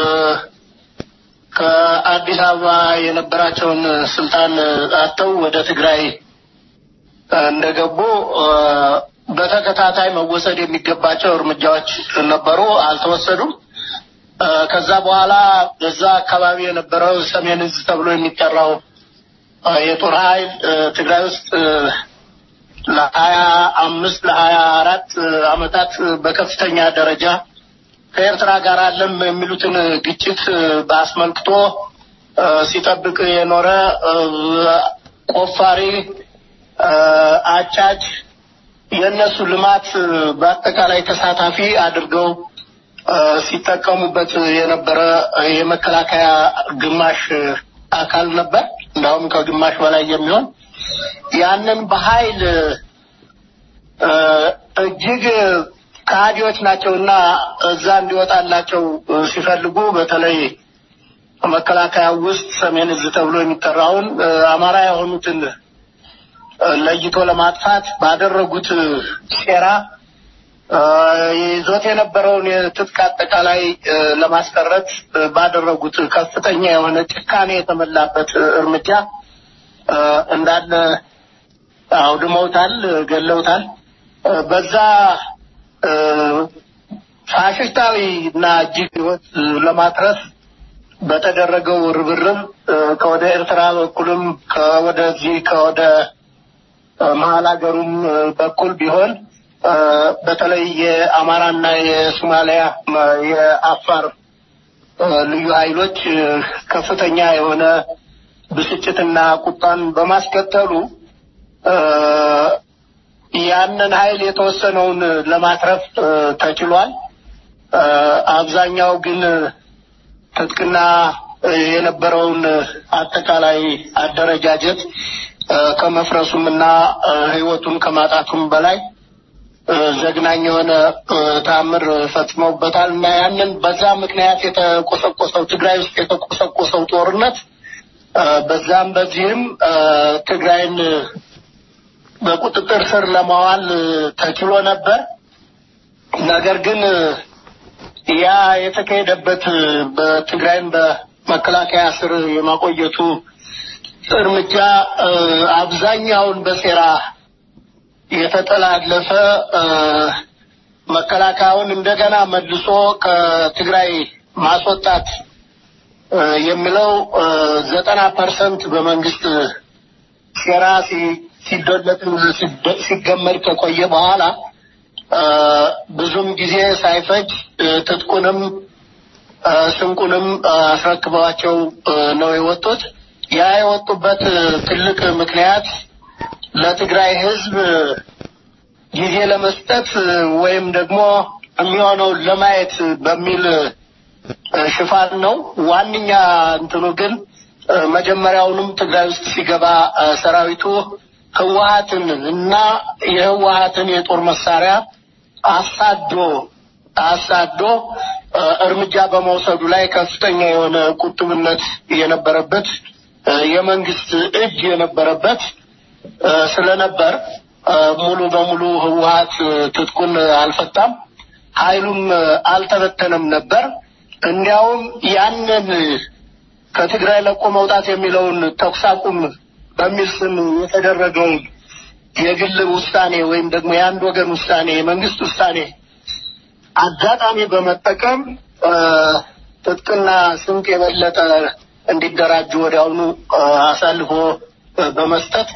ከአዲስ አበባ የነበራቸውን ስልጣን አጥተው ወደ ትግራይ እ፣ እንደገቡ እ፣ በተከታታይ መወሰድ የሚገባቸው እርምጃዎች ነበሩ፣ አልተወሰዱም። እ፣ ከዛ በኋላ በዛ አካባቢ የነበረው ሰሜን እዝ ተብሎ የሚጠራው እ፣ የጦር ኃይል እ፣ ትግራይ ውስጥ እ፣ ለሀያ አምስት ለሀያ አራት አመታት በከፍተኛ ደረጃ ከኤርትራ ጋር አለም የሚሉትን ግጭት በአስመልክቶ እ፣ ሲጠብቅ የኖረ እ፣ ቆፋሪ እ፣ አጫጭ የእነሱ ልማት በአጠቃላይ ተሳታፊ አድርገው እ፣ ሲጠቀሙበት የነበረ የመከላከያ ግማሽ አካል ነበር። እንዳውም ከግማሽ በላይ የሚሆን ያንን በኃይል እ፣ እጅግ ከሃዲዎች ናቸውና እዛ እንዲወጣላቸው እ፣ ሲፈልጉ በተለይ መከላከያ ውስጥ ሰሜን እዝ ተብሎ የሚጠራውን እ፣ አማራ የሆኑትን እ፣ ለይቶ ለማጥፋት ባደረጉት ሴራ እ፣ ይዞት የነበረውን የትጥቅ አጠቃላይ እ፣ ለማስቀረት እ፣ ባደረጉት ከፍተኛ የሆነ ጭካኔ የተመላበት እ፣ እርምጃ እ፣ እንዳለ አውድመውታል፣ ገለውታል። እ፣ በዛ እ፣ ፋሽስታዊ እና እጅግ ህይወት እ፣ ለማትረፍ በተደረገው ርብርብ እ፣ ከወደ ኤርትራ በኩልም ከወደዚህ ከወደ እ፣ መሀል ሀገሩም እ፣ በኩል ቢሆን እ፣ በተለይ የአማራና የሶማሊያ እ፣ የአፋር እ፣ ልዩ ኃይሎች እ፣ ከፍተኛ የሆነ ብስጭትና ቁጣን በማስከተሉ እ፣ ያንን ኃይል የተወሰነውን ለማትረፍ እ፣ ተችሏል። እ፣ አብዛኛው ግን ትጥቅና እ፣ የነበረውን አጠቃላይ አደረጃጀት እ፣ ከመፍረሱም እና እ፣ ህይወቱን ከማጣቱም በላይ እ፣ ዘግናኝ የሆነ እ፣ ተአምር ፈጽመውበታል እና ያንን በዛ ምክንያት የተቆሰቆሰው ትግራይ ውስጥ የተቆሰቆሰው ጦርነት እ፣ በዛም በዚህም እ፣ ትግራይን በቁጥጥር ስር ለማዋል ተችሎ ነበር። ነገር ግን ያ የተካሄደበት በትግራይን በመከላከያ ስር የማቆየቱ እርምጃ አብዛኛውን በሴራ የተጠላለፈ መከላከያውን እንደገና መልሶ ከትግራይ ማስወጣት የሚለው ዘጠና ፐርሰንት በመንግስት ሴራ ሲዶለት ሲገመድ ከቆየ በኋላ ብዙም ጊዜ ሳይፈጅ ትጥቁንም ስንቁንም አስረክበዋቸው ነው የወጡት። ያ የወጡበት ትልቅ ምክንያት ለትግራይ ሕዝብ ጊዜ ለመስጠት ወይም ደግሞ የሚሆነውን ለማየት በሚል ሽፋን ነው። ዋነኛ እንትኑ ግን መጀመሪያውንም ትግራይ ውስጥ ሲገባ ሰራዊቱ ህወሀትን እና የህወሀትን የጦር መሳሪያ አሳዶ አሳዶ እርምጃ በመውሰዱ ላይ ከፍተኛ የሆነ ቁጥብነት የነበረበት የመንግስት እጅ የነበረበት ስለነበር ሙሉ በሙሉ ህወሀት ትጥቁን አልፈታም፣ ኃይሉም አልተበተነም ነበር። እንዲያውም ያንን ከትግራይ ለቆ መውጣት የሚለውን ተኩስ አቁም በሚል ስም የተደረገውን የግል ውሳኔ ወይም ደግሞ የአንድ ወገን ውሳኔ የመንግስት ውሳኔ አጋጣሚ በመጠቀም ትጥቅና ስንቅ የበለጠ እንዲደራጁ ወዲያውኑ አሳልፎ በመስጠት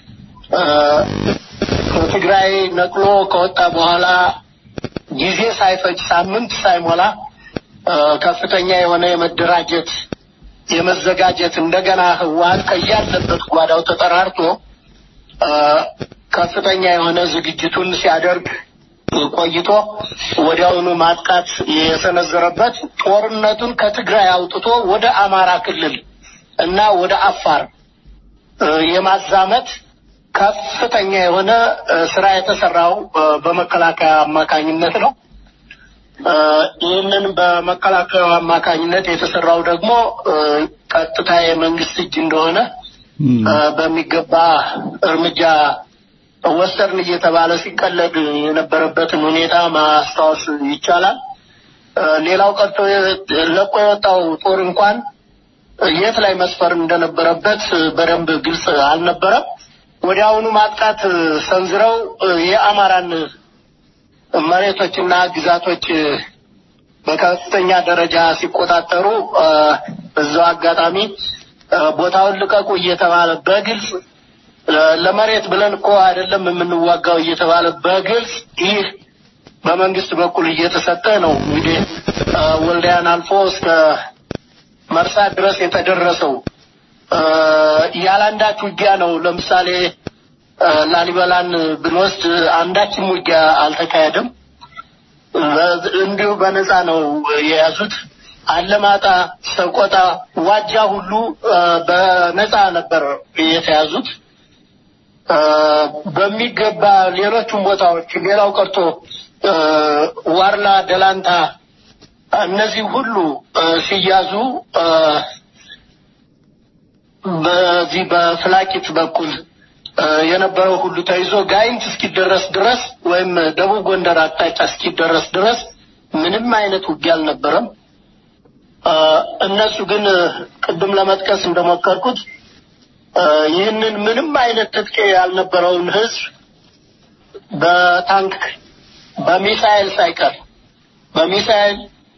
ከትግራይ ነቅሎ ከወጣ በኋላ ጊዜ ሳይፈጅ ሳምንት ሳይሞላ ከፍተኛ የሆነ የመደራጀት የመዘጋጀት እንደገና ህወሀት ከያለበት ጓዳው ተጠራርቶ ከፍተኛ የሆነ ዝግጅቱን ሲያደርግ ቆይቶ ወዲያውኑ ማጥቃት የሰነዘረበት ጦርነቱን ከትግራይ አውጥቶ ወደ አማራ ክልል እና ወደ አፋር የማዛመት ከፍተኛ የሆነ ስራ የተሰራው በመከላከያ አማካኝነት ነው። ይህንን በመከላከያ አማካኝነት የተሰራው ደግሞ ቀጥታ የመንግስት እጅ እንደሆነ በሚገባ እርምጃ ወሰድን እየተባለ ሲቀለድ የነበረበትን ሁኔታ ማስታወስ ይቻላል። ሌላው ቀርቶ ለቆ የወጣው ጦር እንኳን የት ላይ መስፈር እንደነበረበት በደንብ ግልጽ አልነበረም። ወዲያውኑ ማጥቃት ሰንዝረው የአማራን መሬቶችና ግዛቶች በከፍተኛ ደረጃ ሲቆጣጠሩ እዛው አጋጣሚ ቦታውን ልቀቁ እየተባለ በግልጽ ለመሬት ብለን እኮ አይደለም የምንዋጋው እየተባለ በግልጽ ይህ በመንግስት በኩል እየተሰጠ ነው። እንግዲህ ወልዲያን አልፎ እስከ መርሳ ድረስ የተደረሰው ያለ አንዳች ውጊያ ነው። ለምሳሌ ላሊበላን ብንወስድ አንዳችም ውጊያ አልተካሄደም። እንዲሁ በነፃ ነው የያዙት። አለማጣ፣ ሰቆጣ፣ ዋጃ ሁሉ በነፃ ነበር የተያዙት። በሚገባ ሌሎቹም ቦታዎች ሌላው ቀርቶ ዋርላ፣ ደላንታ እነዚህ ሁሉ ሲያዙ በዚህ በፍላቂት በኩል የነበረው ሁሉ ተይዞ ጋይንት እስኪደረስ ድረስ ወይም ደቡብ ጎንደር አቅጣጫ እስኪደረስ ድረስ ምንም አይነት ውጊያ አልነበረም። እነሱ ግን ቅድም ለመጥቀስ እንደሞከርኩት ይህንን ምንም አይነት ትጥቅ ያልነበረውን ህዝብ በታንክ በሚሳኤል ሳይቀር በሚሳኤል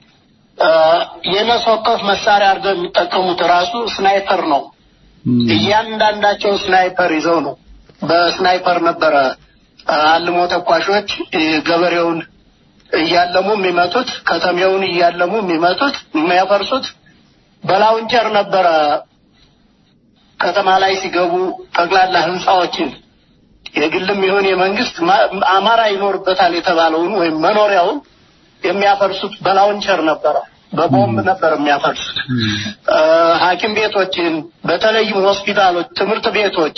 የነፍስ ወከፍ መሳሪያ አድርገው የሚጠቀሙት ራሱ ስናይፐር ነው። እያንዳንዳቸው ስናይፐር ይዘው ነው። በስናይፐር ነበረ አልሞ ተኳሾች ገበሬውን እያለሙ የሚመቱት፣ ከተሜውን እያለሙ የሚመቱት የሚያፈርሱት። በላውንቸር ነበረ ከተማ ላይ ሲገቡ ጠቅላላ ህንፃዎችን የግልም ይሁን የመንግስት አማራ ይኖርበታል የተባለውን ወይም መኖሪያውን የሚያፈርሱት በላውንቸር ነበረ። በቦምብ ነበር የሚያፈርሱት። ሐኪም ቤቶችን፣ በተለይም ሆስፒታሎች፣ ትምህርት ቤቶች፣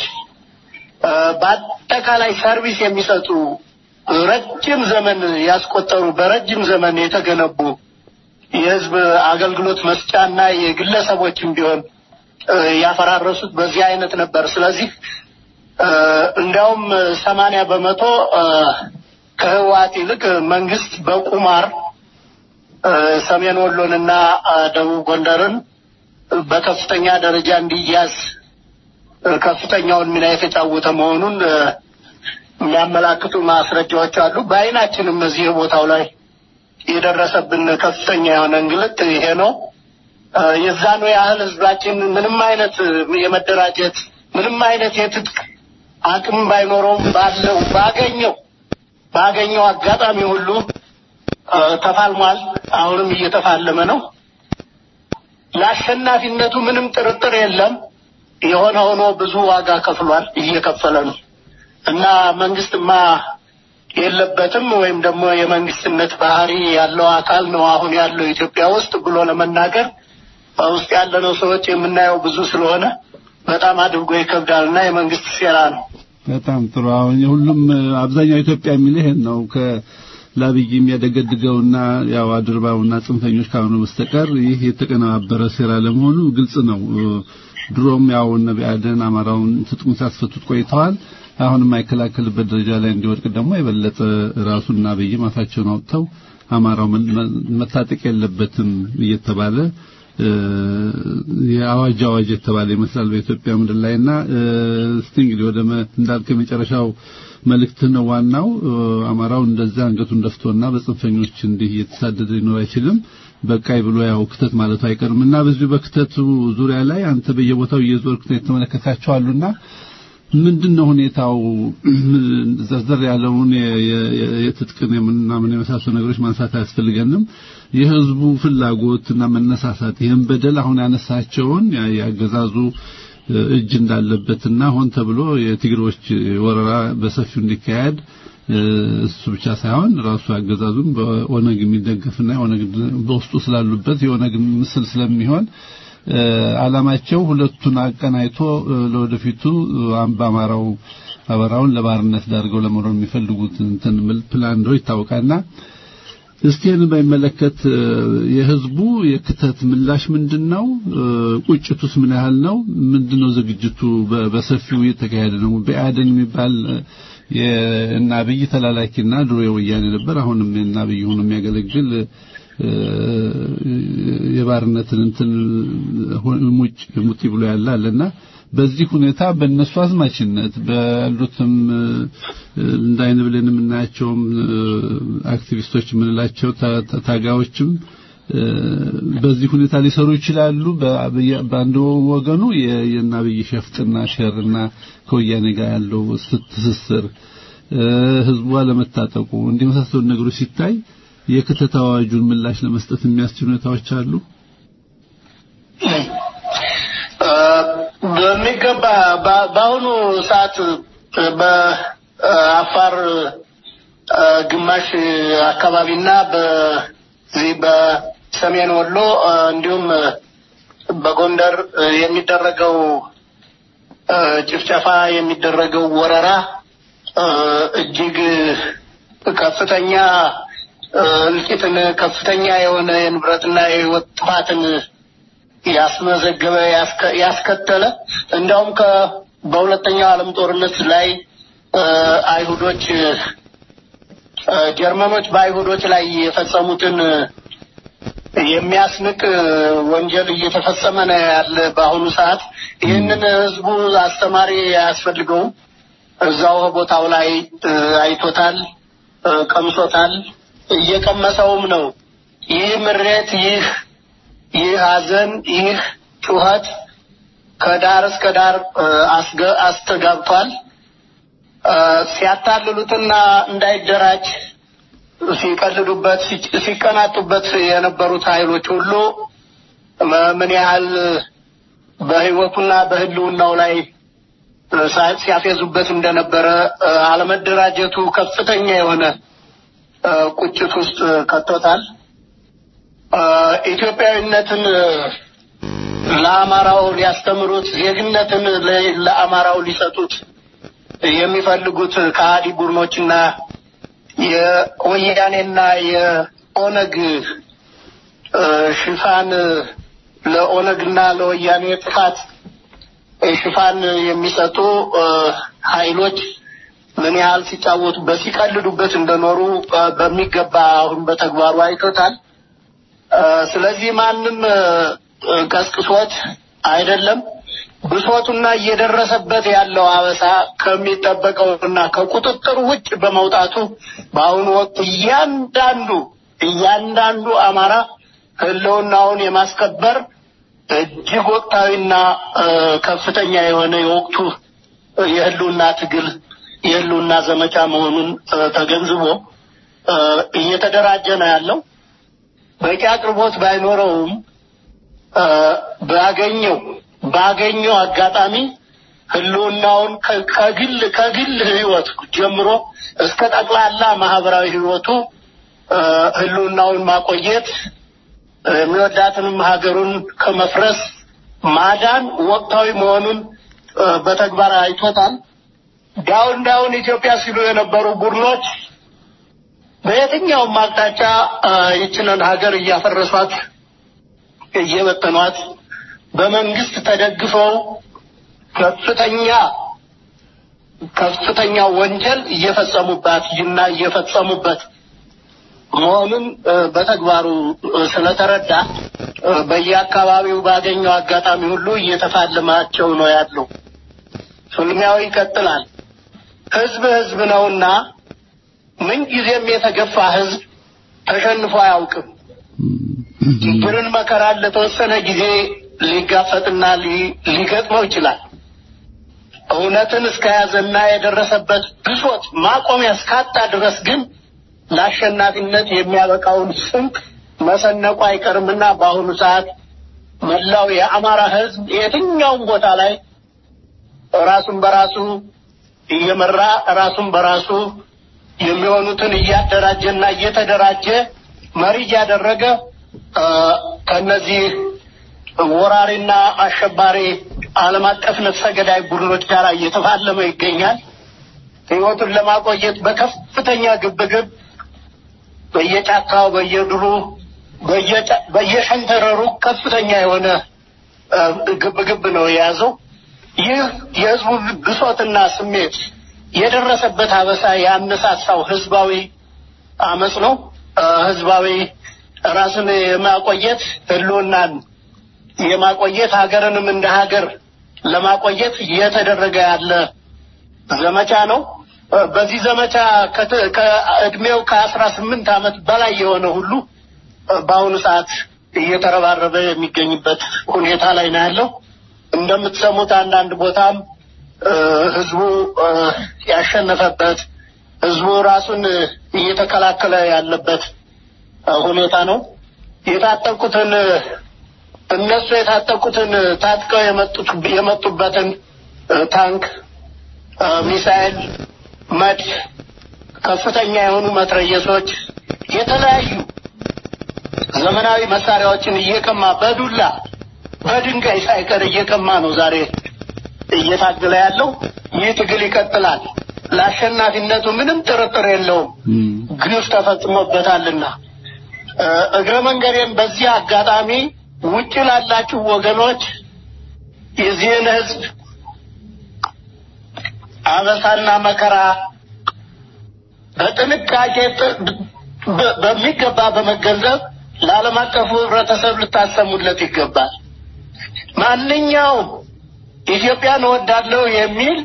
በአጠቃላይ ሰርቪስ የሚሰጡ ረጅም ዘመን ያስቆጠሩ በረጅም ዘመን የተገነቡ የህዝብ አገልግሎት መስጫና የግለሰቦችም ቢሆን ያፈራረሱት በዚህ አይነት ነበር። ስለዚህ እ፣ እንዲያውም ሰማንያ በመቶ እ፣ ከህወሓት ይልቅ መንግስት በቁማር እ፣ ሰሜን ወሎንና እ፣ ደቡብ ጎንደርን በከፍተኛ ደረጃ እንዲያዝ እ፣ ከፍተኛውን ሚና የተጫወተ መሆኑን እ፣ የሚያመላክቱ ማስረጃዎች አሉ። በአይናችንም እዚህ ቦታው ላይ የደረሰብን ከፍተኛ የሆነ እንግልት ይሄ ነው። እ፣ የዛኑ ያህል ህዝባችን ምንም አይነት የመደራጀት ምንም አይነት የትጥቅ አቅም ባይኖረውም ባለው ባገኘው ባገኘው አጋጣሚ ሁሉ እ፣ ተፋልሟል። አሁንም እየተፋለመ ነው። ለአሸናፊነቱ ምንም ጥርጥር የለም። የሆነ ሆኖ ብዙ ዋጋ ከፍሏል፣ እየከፈለ ነው እና መንግስትማ የለበትም ወይም ደግሞ የመንግስትነት ባህሪ ያለው አካል ነው አሁን ያለው ኢትዮጵያ ውስጥ ብሎ ለመናገር በውስጥ ያለነው ሰዎች የምናየው ብዙ ስለሆነ በጣም አድርጎ ይከብዳል እና የመንግስት ሴራ ነው። በጣም ጥሩ። አሁን ሁሉም አብዛኛው ኢትዮጵያ የሚል ይሄን ነው ከላብይ የሚያደገድገውና ያው አድርባውና ጽንፈኞች ካልሆኑ በስተቀር ይህ የተቀነባበረ ሴራ ለመሆኑ ግልጽ ነው። ድሮም ያው እነ ብአዴን አማራውን ትጥቁን ሲያስፈቱት ቆይተዋል። አሁን የማይከላከልበት ደረጃ ላይ እንዲወድቅ ደግሞ የበለጠ ራሱና አብይም አፋቸውን አውጥተው አማራው መ- መ- መታጠቅ የለበትም እየተባለ እ፣ የአዋጅ አዋጅ የተባለ ይመስላል በኢትዮጵያ ምድር ላይና እ፣ እስቲ እንግዲህ ወደ መ- እንዳልከው የመጨረሻው መልእክት ነው ዋናው እ፣ አማራው እንደዛ አንገቱን ደፍቶና በጽንፈኞች እንዲህ እየተሳደደ ሊኖር አይችልም። በቃይ ብሎ ያው ክተት ማለቱ አይቀርም እና በዚሁ በክተቱ ዙሪያ ላይ አንተ በየቦታው እየዞርክ የተመለከታቸው አሉና ምንድን ነው ሁኔታው? ዘርዘር ያለውን የ- የ- የ- የትጥቅን የምናምን የመሳሰሉ ነገሮች ማንሳት አያስፈልገንም። የህዝቡ ፍላጎት እና መነሳሳት ይህን በደል አሁን ያነሳቸውን ያ- ያገዛዙ እ፣ እጅ እንዳለበትና ሆን ተብሎ የትግሮች ወረራ በሰፊው እንዲካሄድ እ፣ እሱ ብቻ ሳይሆን ራሱ አገዛዙም በኦነግ የሚደገፍና የኦነግ በውስጡ ስላሉበት የኦነግ ምስል ስለሚሆን እ፣ ዓላማቸው ሁለቱን አቀናይቶ እ፣ ለወደፊቱ እ፣ በአማራው አበራውን ለባርነት ዳርገው ለመኖር የሚፈልጉት እንትን ምል ፕላን እንደሆነ ይታወቃልና እስቲ ይህንን በሚመለከት እ፣ የህዝቡ የክተት ምላሽ ምንድነው? እ፣ ቁጭቱስ ምን ያህል ነው? ምንድነው ዝግጅቱ? በ- በሰፊው እየተካሄደ ነው። ብአዴን የሚባል እ፣ የእነ አብይ ተላላኪና ድሮ የወያኔ ነበር። አሁንም የእነ አብይ ሆኖ የሚያገለግል እ፣ የባርነትን እንትን ሁ- ሙጭ ሙጢ ብሎ ያለ አለና በዚህ ሁኔታ በእነሱ አዝማችነት ባሉትም እ፣ እንዳይን ብለን የምናያቸውም እ፣ አክቲቪስቶች የምንላቸው ታ- ታ- ታጋዮችም እ፣ በዚህ ሁኔታ ሊሰሩ ይችላሉ። በ- በየ- በአንድ ወገኑ የ- የእነ አብይ ሸፍጥና ሸርና ከወያኔ ጋር ያለው ስ- ትስስር እ፣ ህዝቡ አለመታጠቁ እንዲህ የመሳሰሉ ነገሮች ሲታይ የክተት አዋጁን ምላሽ ለመስጠት የሚያስችሉ ሁኔታዎች አሉ። እ፣ በሚገባ በ- በአሁኑ ሰዓት በአፋር እ፣ ግማሽ አካባቢና በዚህ በሰሜን ወሎ እ፣ እንዲሁም እ፣ በጎንደር እ፣ የሚደረገው እ፣ ጭፍጨፋ የሚደረገው ወረራ እ፣ እጅግ ከፍተኛ እ፣ እልቂትን ከፍተኛ የሆነ የንብረትና የህይወት ጥፋትን ያስመዘገበ ያስከ- ያስከተለ እንዲያውም ከ በሁለተኛው ዓለም ጦርነት ላይ እ፣ አይሁዶች እ፣ ጀርመኖች በአይሁዶች ላይ የፈጸሙትን እ፣ የሚያስንቅ እ፣ ወንጀል እየተፈጸመ ነው ያለ በአሁኑ ሰዓት። ይህንን ህዝቡ አስተማሪ አያስፈልገውም። እዛው ቦታው ላይ እ፣ አይቶታል፣ እ፣ ቀምሶታል፣ እየቀመሰውም ነው። ይህ ምሬት ይህ ይህ ሐዘን ይህ ጩኸት ከዳር እስከ ዳር እ፣ አስገ- አስተጋብቷል። እ፣ ሲያታልሉትና እንዳይደራጅ ሲቀልዱበት ሲ- ሲቀናጡበት የነበሩት ኃይሎች ሁሉ መ- ምን ያህል በህይወቱና በህልውናው ላይ እ፣ ሳ- ሲያፌዙበት እንደነበረ እ፣ አለመደራጀቱ ከፍተኛ የሆነ እ፣ ቁጭት ውስጥ ከቶታል። እ፣ ኢትዮጵያዊነትን እ፣ ለአማራው ሊያስተምሩት ዜግነትን ለ- ለአማራው ሊሰጡት የሚፈልጉት ከሃዲ ቡድኖችና የወያኔና የኦነግ እ፣ ሽፋን ለኦነግና ለወያኔ ጥፋት ሽፋን የሚሰጡ እ፣ ኃይሎች ምን ያህል ሲጫወቱበት ሲቀልዱበት እንደኖሩ እ፣ በሚገባ አሁን በተግባሩ አይቶታል። እ፣ ስለዚህ ማንም እ፣ እ፣ ቀስቅሶት አይደለም ብሶቱና እየደረሰበት ያለው አበሳ ከሚጠበቀውና ከቁጥጥር ውጭ በመውጣቱ በአሁኑ ወቅት እያንዳንዱ እያንዳንዱ አማራ ህልውናውን የማስከበር እጅግ ወቅታዊና እ፣ ከፍተኛ የሆነ የወቅቱ የህልውና ትግል የህልውና ዘመቻ መሆኑን እ፣ ተገንዝቦ እ፣ እየተደራጀ ነው ያለው። በቂ አቅርቦት ባይኖረውም እ፣ ባገኘው ባገኘው አጋጣሚ ህልውናውን ከ- ከግል ከግል ህይወት ጀምሮ እስከ ጠቅላላ ማህበራዊ ህይወቱ እ፣ ህልውናውን ማቆየት እ፣ የሚወዳትንም ሀገሩን ከመፍረስ ማዳን ወቅታዊ መሆኑን እ፣ በተግባር አይቶታል። ዳውን ዳውን ኢትዮጵያ ሲሉ የነበሩ ቡድኖች በየትኛውም አቅጣጫ እ፣ ይችንን ሀገር እያፈረሷት እየበተኗት በመንግስት ተደግፈው ከፍተኛ ከፍተኛ ወንጀል እየፈጸሙባት እና እየፈጸሙበት መሆኑን እ፣ በተግባሩ እ፣ ስለተረዳ እ፣ በየአካባቢው ባገኘው አጋጣሚ ሁሉ እየተፋለማቸው ነው ያለው። ፍልሚያው ይቀጥላል። ህዝብ ህዝብ ነውና ምንጊዜም የተገፋ ህዝብ ተሸንፎ አያውቅም። ችግርን መከራን ለተወሰነ ጊዜ ሊጋፈጥና ሊ- ሊገጥመው ይችላል። እውነትን እስከያዘና የደረሰበት ብሶት ማቆሚያ እስካጣ ድረስ ግን ለአሸናፊነት የሚያበቃውን ስንቅ መሰነቁ አይቀርምና በአሁኑ ሰዓት መላው የአማራ ህዝብ የትኛውም ቦታ ላይ ራሱን በራሱ እየመራ ራሱን በራሱ የሚሆኑትን እያደራጀና እየተደራጀ መሪ እያደረገ እ፣ ከነዚህ ወራሪና አሸባሪ ዓለም አቀፍ ነፍሰ ገዳይ ቡድኖች ጋር እየተፋለመ ይገኛል። ህይወቱን ለማቆየት በከፍተኛ ግብግብ በየጫካው፣ በየድሩ፣ በየጫ- በየሸንተረሩ ከፍተኛ የሆነ እ፣ ግብግብ ነው የያዘው። ይህ የህዝቡ ብሶትና ስሜት የደረሰበት አበሳ ያነሳሳው ህዝባዊ አመፅ ነው። እ፣ ህዝባዊ ራስን የማቆየት ህልውናን የማቆየት ሀገርንም እንደ ሀገር ለማቆየት እየተደረገ ያለ ዘመቻ ነው። እ፣ በዚህ ዘመቻ ከት- ከእድሜው ከአስራ ስምንት ዓመት በላይ የሆነ ሁሉ እ፣ በአሁኑ ሰዓት እየተረባረበ የሚገኝበት ሁኔታ ላይ ነው ያለው። እንደምትሰሙት አንዳንድ ቦታም እ፣ ህዝቡ እ፣ ያሸነፈበት ህዝቡ ራሱን እ፣ እየተከላከለ ያለበት እ፣ ሁኔታ ነው። የታጠቁትን እ፣ እነሱ የታጠቁትን እ፣ ታጥቀው የመጡት የመጡበትን እ፣ ታንክ እ፣ ሚሳኤል፣ መድፍ፣ ከፍተኛ የሆኑ መትረየሶች፣ የተለያዩ ዘመናዊ መሳሪያዎችን እየቀማ በዱላ በድንጋይ ሳይቀር እየቀማ ነው ዛሬ እየታገለ ያለው። ይህ ትግል ይቀጥላል። ለአሸናፊነቱ ምንም ጥርጥር የለውም። ግፍ ተፈጽሞበታልና እ፣ እግረ መንገዴን በዚህ አጋጣሚ ውጭ ላላችሁ ወገኖች የዚህን ህዝብ አበሳና መከራ በጥንቃቄ ጥ- በ- በሚገባ በመገንዘብ ለዓለም አቀፉ ህብረተሰብ ልታሰሙለት ይገባል። ማንኛውም ኢትዮጵያን እወዳለሁ የሚል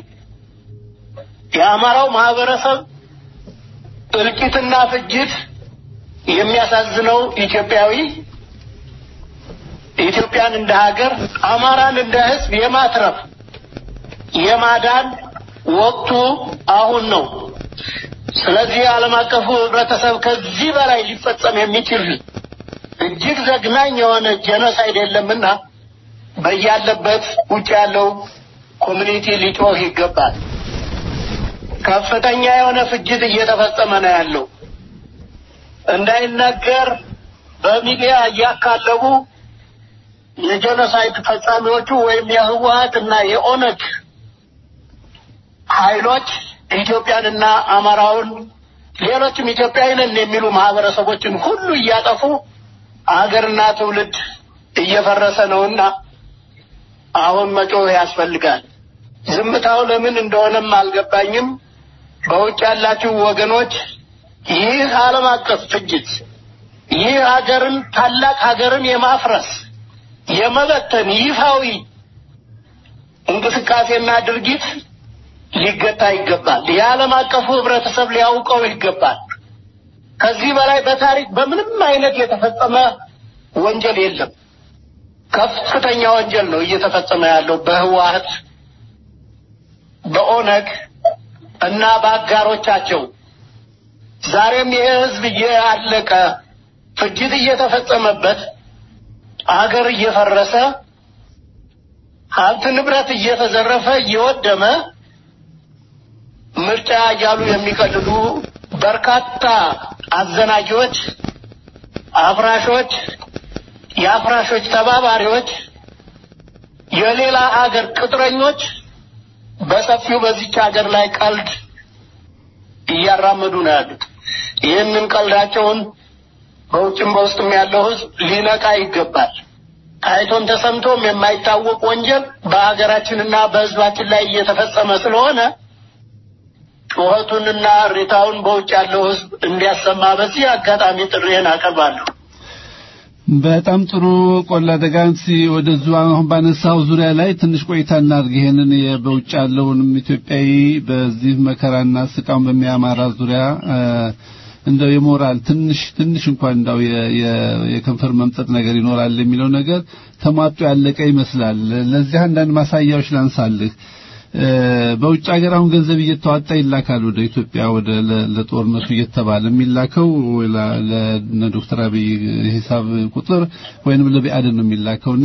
የአማራው ማህበረሰብ እልቂትና ፍጅት የሚያሳዝነው ኢትዮጵያዊ ኢትዮጵያን እንደ ሀገር አማራን እንደ ህዝብ የማትረፍ የማዳን ወቅቱ አሁን ነው። ስለዚህ ዓለም አቀፉ ህብረተሰብ ከዚህ በላይ ሊፈጸም የሚችል እጅግ ዘግናኝ የሆነ ጄኖሳይድ የለምና በያለበት ውጭ ያለው ኮሚኒቲ ሊጮህ ይገባል። ከፍተኛ የሆነ ፍጅት እየተፈጸመ ነው ያለው። እንዳይነገር በሚዲያ እያካለቡ የጄኖሳይድ ፈጻሚዎቹ ወይም የህወሀት እና የኦነግ ኃይሎች ኢትዮጵያንና አማራውን ሌሎችም ኢትዮጵያዊ ነን የሚሉ ማህበረሰቦችን ሁሉ እያጠፉ አገርና ትውልድ እየፈረሰ ነውና አሁን መጮህ ያስፈልጋል። ዝምታው ለምን እንደሆነም አልገባኝም። በውጭ ያላችሁ ወገኖች ይህ ዓለም አቀፍ ፍጅት ይህ ሀገርን ታላቅ ሀገርን የማፍረስ የመበተን ይፋዊ እንቅስቃሴና ድርጊት ሊገታ ይገባል። የዓለም አቀፉ ህብረተሰብ ሊያውቀው ይገባል። ከዚህ በላይ በታሪክ በምንም አይነት የተፈጸመ ወንጀል የለም። ከፍተኛ ወንጀል ነው እየተፈጸመ ያለው በህወሓት በኦነግ እና በአጋሮቻቸው። ዛሬም ይህ ህዝብ እያለቀ ፍጅት እየተፈጸመበት አገር እየፈረሰ ሀብት ንብረት እየተዘረፈ እየወደመ ምርጫ እያሉ የሚቀልዱ በርካታ አዘናጊዎች፣ አፍራሾች፣ የአፍራሾች ተባባሪዎች፣ የሌላ አገር ቅጥረኞች በሰፊው በዚች ሀገር ላይ ቀልድ እያራመዱ ነው ያሉት። ይህንን ቀልዳቸውን በውጭም በውስጥም ያለው ህዝብ ሊነቃ ይገባል። ታይቶን ተሰምቶም የማይታወቅ ወንጀል በሀገራችንና በህዝባችን ላይ እየተፈጸመ ስለሆነ ጩኸቱንና እሪታውን በውጭ ያለው ህዝብ እንዲያሰማ በዚህ አጋጣሚ ጥሪዬን አቀርባለሁ። በጣም ጥሩ ቆላ ደጋንሲ ወደዙ አሁን ባነሳው ዙሪያ ላይ ትንሽ ቆይታ እናድርግ። ይሄንን በውጭ ያለውንም ኢትዮጵያዊ በዚህ መከራና ስቃውን በሚያማራ ዙሪያ እንደው የሞራል ትንሽ ትንሽ እንኳን እንደው የከንፈር መምጠጥ ነገር ይኖራል የሚለው ነገር ተሟጦ ያለቀ ይመስላል። ለዚህ አንዳንድ ማሳያዎች ላንሳልህ። በውጭ ሀገር አሁን ገንዘብ እየተዋጣ ይላካል ወደ ኢትዮጵያ ወደ ለጦርነቱ እየተባለ የሚላከው ለዶክተር አብይ ሂሳብ ቁጥር ወይንም ለቢአድን ነው የሚላከውና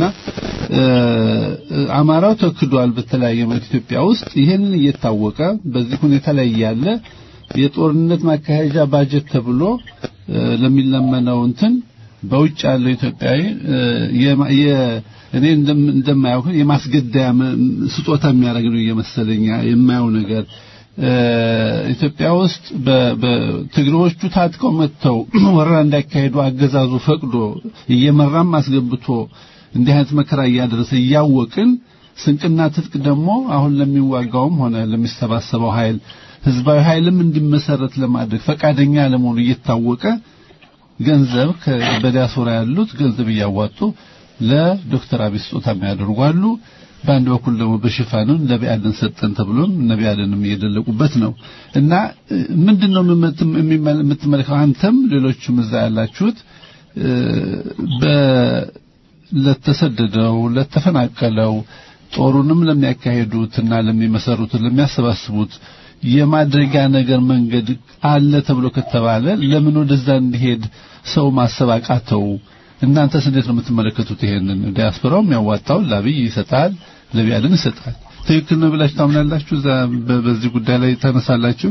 አማራው ተክዷል በተለያየ መልክ ኢትዮጵያ ውስጥ ይሄንን እየታወቀ በዚህ ሁኔታ ላይ ያለ የጦርነት ማካሄጃ ባጀት ተብሎ ለሚለመነው እንትን በውጭ ያለው ኢትዮጵያዊ እኔ እንደማያውቅ የማስገደያ ስጦታ የሚያደርግ ነው እየመሰለኝ የማየው ነገር ኢትዮጵያ ውስጥ በትግሬዎቹ ታጥቀው መጥተው ወረራ እንዳይካሄዱ አገዛዙ ፈቅዶ እየመራም አስገብቶ እንዲህ አይነት መከራ እያደረሰ እያወቅን ስንቅና ትጥቅ ደግሞ አሁን ለሚዋጋውም ሆነ ለሚሰባሰበው ኃይል ህዝባዊ ኃይልም እንዲመሰረት ለማድረግ ፈቃደኛ ለመሆኑ እየታወቀ ገንዘብ በዲያስፖራ ያሉት ገንዘብ እያዋጡ ለዶክተር አብይ ስጦታ የሚያደርጉ አሉ። በአንድ በኩል ደግሞ በሽፋኑን ለቢያድን ሰጠን ተብሎም ነቢያድንም እየደለቁበት ነው እና ምንድነው የምትመለከተው አንተም ሌሎችም እዛ ያላችሁት ለተሰደደው ለተፈናቀለው ጦሩንም ለሚያካሄዱትና ለሚመሰሩት ለሚያሰባስቡት የማድረጊያ ነገር መንገድ አለ ተብሎ ከተባለ ለምን ወደዛ እንዲሄድ ሰው ማሰብ አቃተው? እናንተስ እንዴት ነው የምትመለከቱት? ይሄንን ዲያስፖራው የሚያዋጣው ለአብይ ይሰጣል፣ ለቢያድን ይሰጣል። ትክክል ነው ብላችሁ ታምናላችሁ? እዛ በዚህ ጉዳይ ላይ ተነሳላችሁ?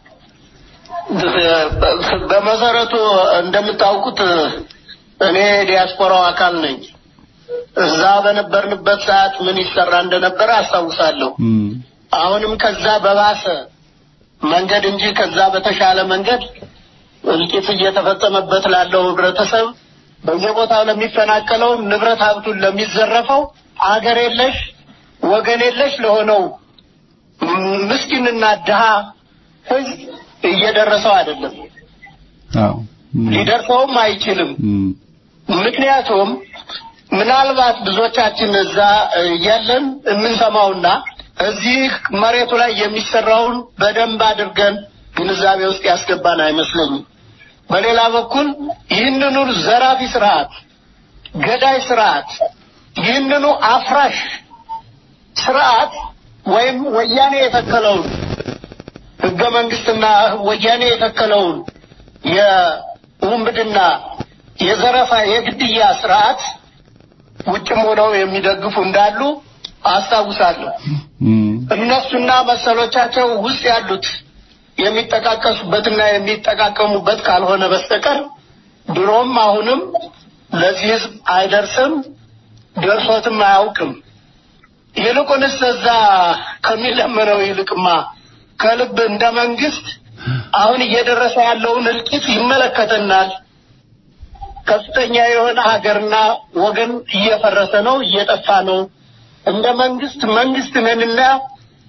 በመሰረቱ እንደምታውቁት እኔ ዲያስፖራው አካል ነኝ። እዛ በነበርንበት ሰዓት ምን ይሰራ እንደነበረ አስታውሳለሁ። አሁንም ከዛ በባሰ መንገድ እንጂ ከዛ በተሻለ መንገድ እልቂት እየተፈጸመበት ላለው ህብረተሰብ በየቦታው ለሚፈናቀለው ንብረት ሀብቱን ለሚዘረፈው አገር የለሽ ወገን የለሽ ለሆነው ምስኪንና ድሃ ህዝብ እየደረሰው አይደለም። አዎ ሊደርሰውም አይችልም። ምክንያቱም ምናልባት ብዙዎቻችን እዛ እያለን የምንሰማውና እዚህ መሬቱ ላይ የሚሰራውን በደንብ አድርገን ግንዛቤ ውስጥ ያስገባን አይመስለኝም። በሌላ በኩል ይህንኑ ዘራፊ ስርዓት፣ ገዳይ ስርዓት፣ ይህንኑ አፍራሽ ስርዓት ወይም ወያኔ የተከለውን ህገ መንግስትና ወያኔ የተከለውን የውንብድና የዘረፋ የግድያ ስርዓት ውጭም ሆነው የሚደግፉ እንዳሉ አስታውሳለሁ። እነሱና መሰሎቻቸው ውስጥ ያሉት የሚጠቃቀሱበትና የሚጠቃቀሙበት ካልሆነ በስተቀር ድሮም አሁንም ለዚህ ህዝብ አይደርስም፣ ደርሶትም አያውቅም። ይልቁንስ እዛ ከሚለመነው ይልቅማ ከልብ እንደ መንግስት አሁን እየደረሰ ያለውን እልቂት ይመለከተናል። ከፍተኛ የሆነ ሀገርና ወገን እየፈረሰ ነው፣ እየጠፋ ነው። እንደ መንግስት መንግስት ነንና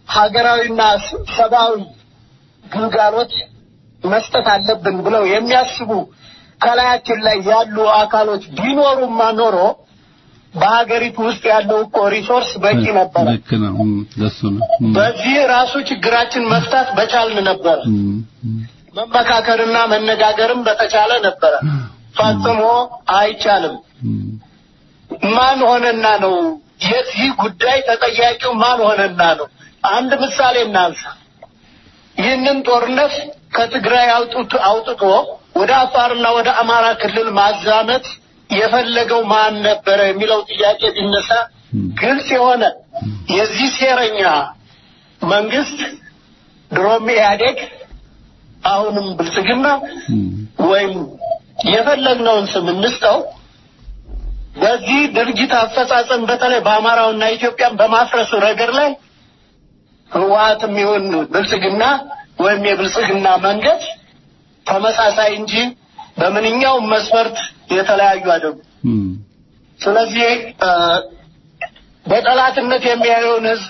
ሀገራዊና ሰብአዊ ግልጋሎት መስጠት አለብን ብለው የሚያስቡ ከላያችን ላይ ያሉ አካሎች ቢኖሩማ ኖሮ በሀገሪቱ ውስጥ ያለው እኮ ሪሶርስ በቂ ነበረ። ልክ ነው። እም፣ ለሱ ነው። እም፣ በዚህ ራሱ ችግራችን መፍታት በቻልን ነበረ። እም፣ እም፣ መመካከርና መነጋገርም በተቻለ ነበረ። ፈጽሞ አይቻልም። እም፣ ማን ሆነና ነው የዚህ ጉዳይ ተጠያቂው ማን ሆነና ነው? አንድ ምሳሌ እናንሳ። ይህንን ጦርነት ከትግራይ አውጥቶ አውጥቶ ወደ አፋርና ወደ አማራ ክልል ማዛመት የፈለገው ማን ነበረ የሚለው ጥያቄ ቢነሳ ግልጽ የሆነ የዚህ ሴረኛ መንግስት ድሮም ኢህአዴግ አሁንም ብልጽግና እም፣ ወይም የፈለግነውን ስም እንስጠው በዚህ ድርጅት አፈጻጸም በተለይ በአማራውና ኢትዮጵያን በማፍረስ ረገድ ላይ ህወሓትም ይሁን ብልጽግና ወይም የብልጽግና መንገድ ተመሳሳይ እንጂ በምንኛውም መስፈርት የተለያዩ አይደሉም። እም፣ ስለዚህ እ፣ በጠላትነት የሚያየውን ህዝብ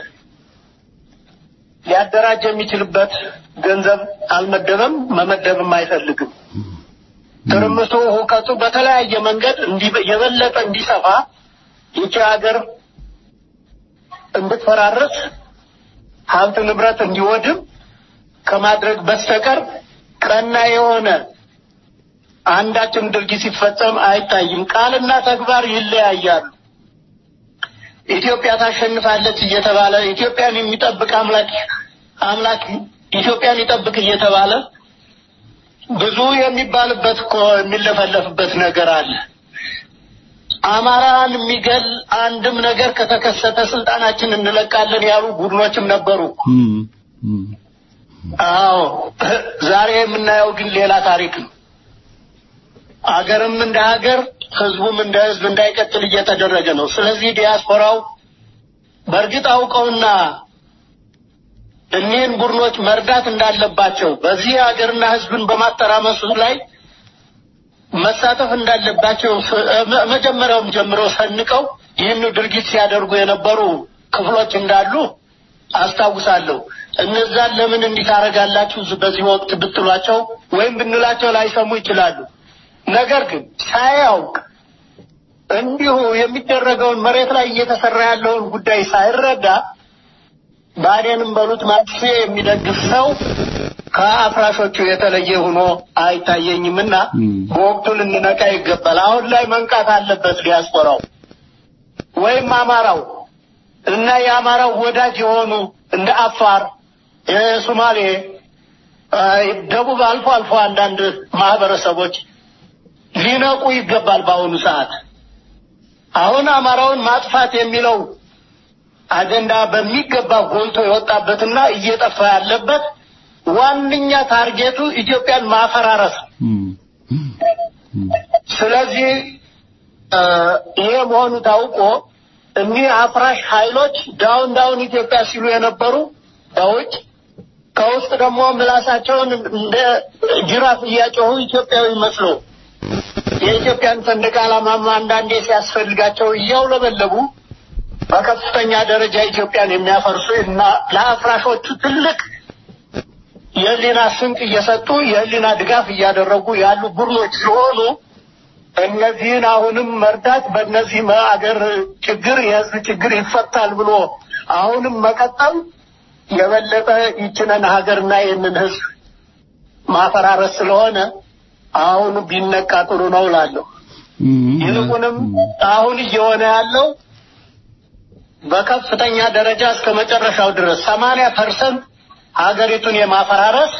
ሊያደራጅ የሚችልበት ገንዘብ አልመደበም፣ መመደብም አይፈልግም። ትርምሱ፣ ሁከቱ በተለያየ መንገድ እንዲ- የበለጠ እንዲሰፋ ይቺ ሀገር እንድትፈራረስ ሀብት ንብረት እንዲወድም ከማድረግ በስተቀር ቀና የሆነ አንዳችም ድርጊት ሲፈጸም አይታይም። ቃልና ተግባር ይለያያሉ። ኢትዮጵያ ታሸንፋለች እየተባለ ኢትዮጵያን የሚጠብቅ አምላክ አምላክ ኢትዮጵያን ይጠብቅ እየተባለ ብዙ የሚባልበት እኮ የሚለፈለፍበት ነገር አለ። አማራን የሚገል አንድም ነገር ከተከሰተ ስልጣናችን እንለቃለን ያሉ ቡድኖችም ነበሩ። እም፣ እም፣ አዎ ዛሬ የምናየው ግን ሌላ ታሪክ ነው። አገርም እንደ ሀገር ህዝቡም እንደ ህዝብ እንዳይቀጥል እየተደረገ ነው። ስለዚህ ዲያስፖራው በእርግጥ አውቀውና እኒህን ቡድኖች መርዳት እንዳለባቸው በዚህ ሀገርና ህዝብን በማተራመሱ ላይ መሳተፍ እንዳለባቸው ስ- መ- መጀመሪያውም ጀምሮ ሰንቀው ይህን ድርጊት ሲያደርጉ የነበሩ ክፍሎች እንዳሉ አስታውሳለሁ። እነዛን ለምን እንዲህ ታደርጋላችሁ በዚህ ወቅት ብትሏቸው ወይም ብንላቸው ላይሰሙ ይችላሉ። ነገር ግን ሳያውቅ እንዲሁ የሚደረገውን መሬት ላይ እየተሰራ ያለውን ጉዳይ ሳይረዳ ባዴንም በሉት ማክሴ የሚደግፍ ሰው ከአፍራሾቹ የተለየ ሆኖ አይታየኝምና ም። በወቅቱ ልንነቃ ይገባል። አሁን ላይ መንቃት አለበት ዲያስፖራው ወይም አማራው እና የአማራው ወዳጅ የሆኑ እንደ አፋር፣ የሶማሌ፣ አ፣ ደቡብ አልፎ አልፎ አንዳንድ ማህበረሰቦች ሊነቁ ይገባል። በአሁኑ ሰዓት አሁን አማራውን ማጥፋት የሚለው አጀንዳ በሚገባ ጎልቶ የወጣበትና እየጠፋ ያለበት ዋነኛ ታርጌቱ ኢትዮጵያን ማፈራረስ ነው። እም፣ እም፣ ስለዚህ እ ይሄ መሆኑ ታውቆ እኒህ አፍራሽ ኃይሎች ዳውን ዳውን ኢትዮጵያ ሲሉ የነበሩ በውጭ ከውስጥ ደግሞ ምላሳቸውን እንደ ጅራፍ እያጮሁ ኢትዮጵያዊ መስሎ የኢትዮጵያን ሰንደቅ ዓላማም አንዳንዴ ሲያስፈልጋቸው እያውለበለቡ በከፍተኛ ደረጃ ኢትዮጵያን የሚያፈርሱ እና ለአፍራሾቹ ትልቅ የህሊና ስንቅ እየሰጡ የህሊና ድጋፍ እያደረጉ ያሉ ቡድኖች ሲሆኑ እነዚህን አሁንም መርዳት በእነዚህ አገር ችግር የህዝብ ችግር ይፈታል ብሎ አሁንም መቀጠል የበለጠ ይችነን ሀገርና ይህንን ህዝብ ማፈራረስ ስለሆነ አሁን ቢነቃ ጥሩ ነው እላለሁ። እም፣ ይልቁንም አሁን እየሆነ ያለው በከፍተኛ ደረጃ እስከ መጨረሻው ድረስ ሰማንያ ፐርሰንት ሀገሪቱን የማፈራረስ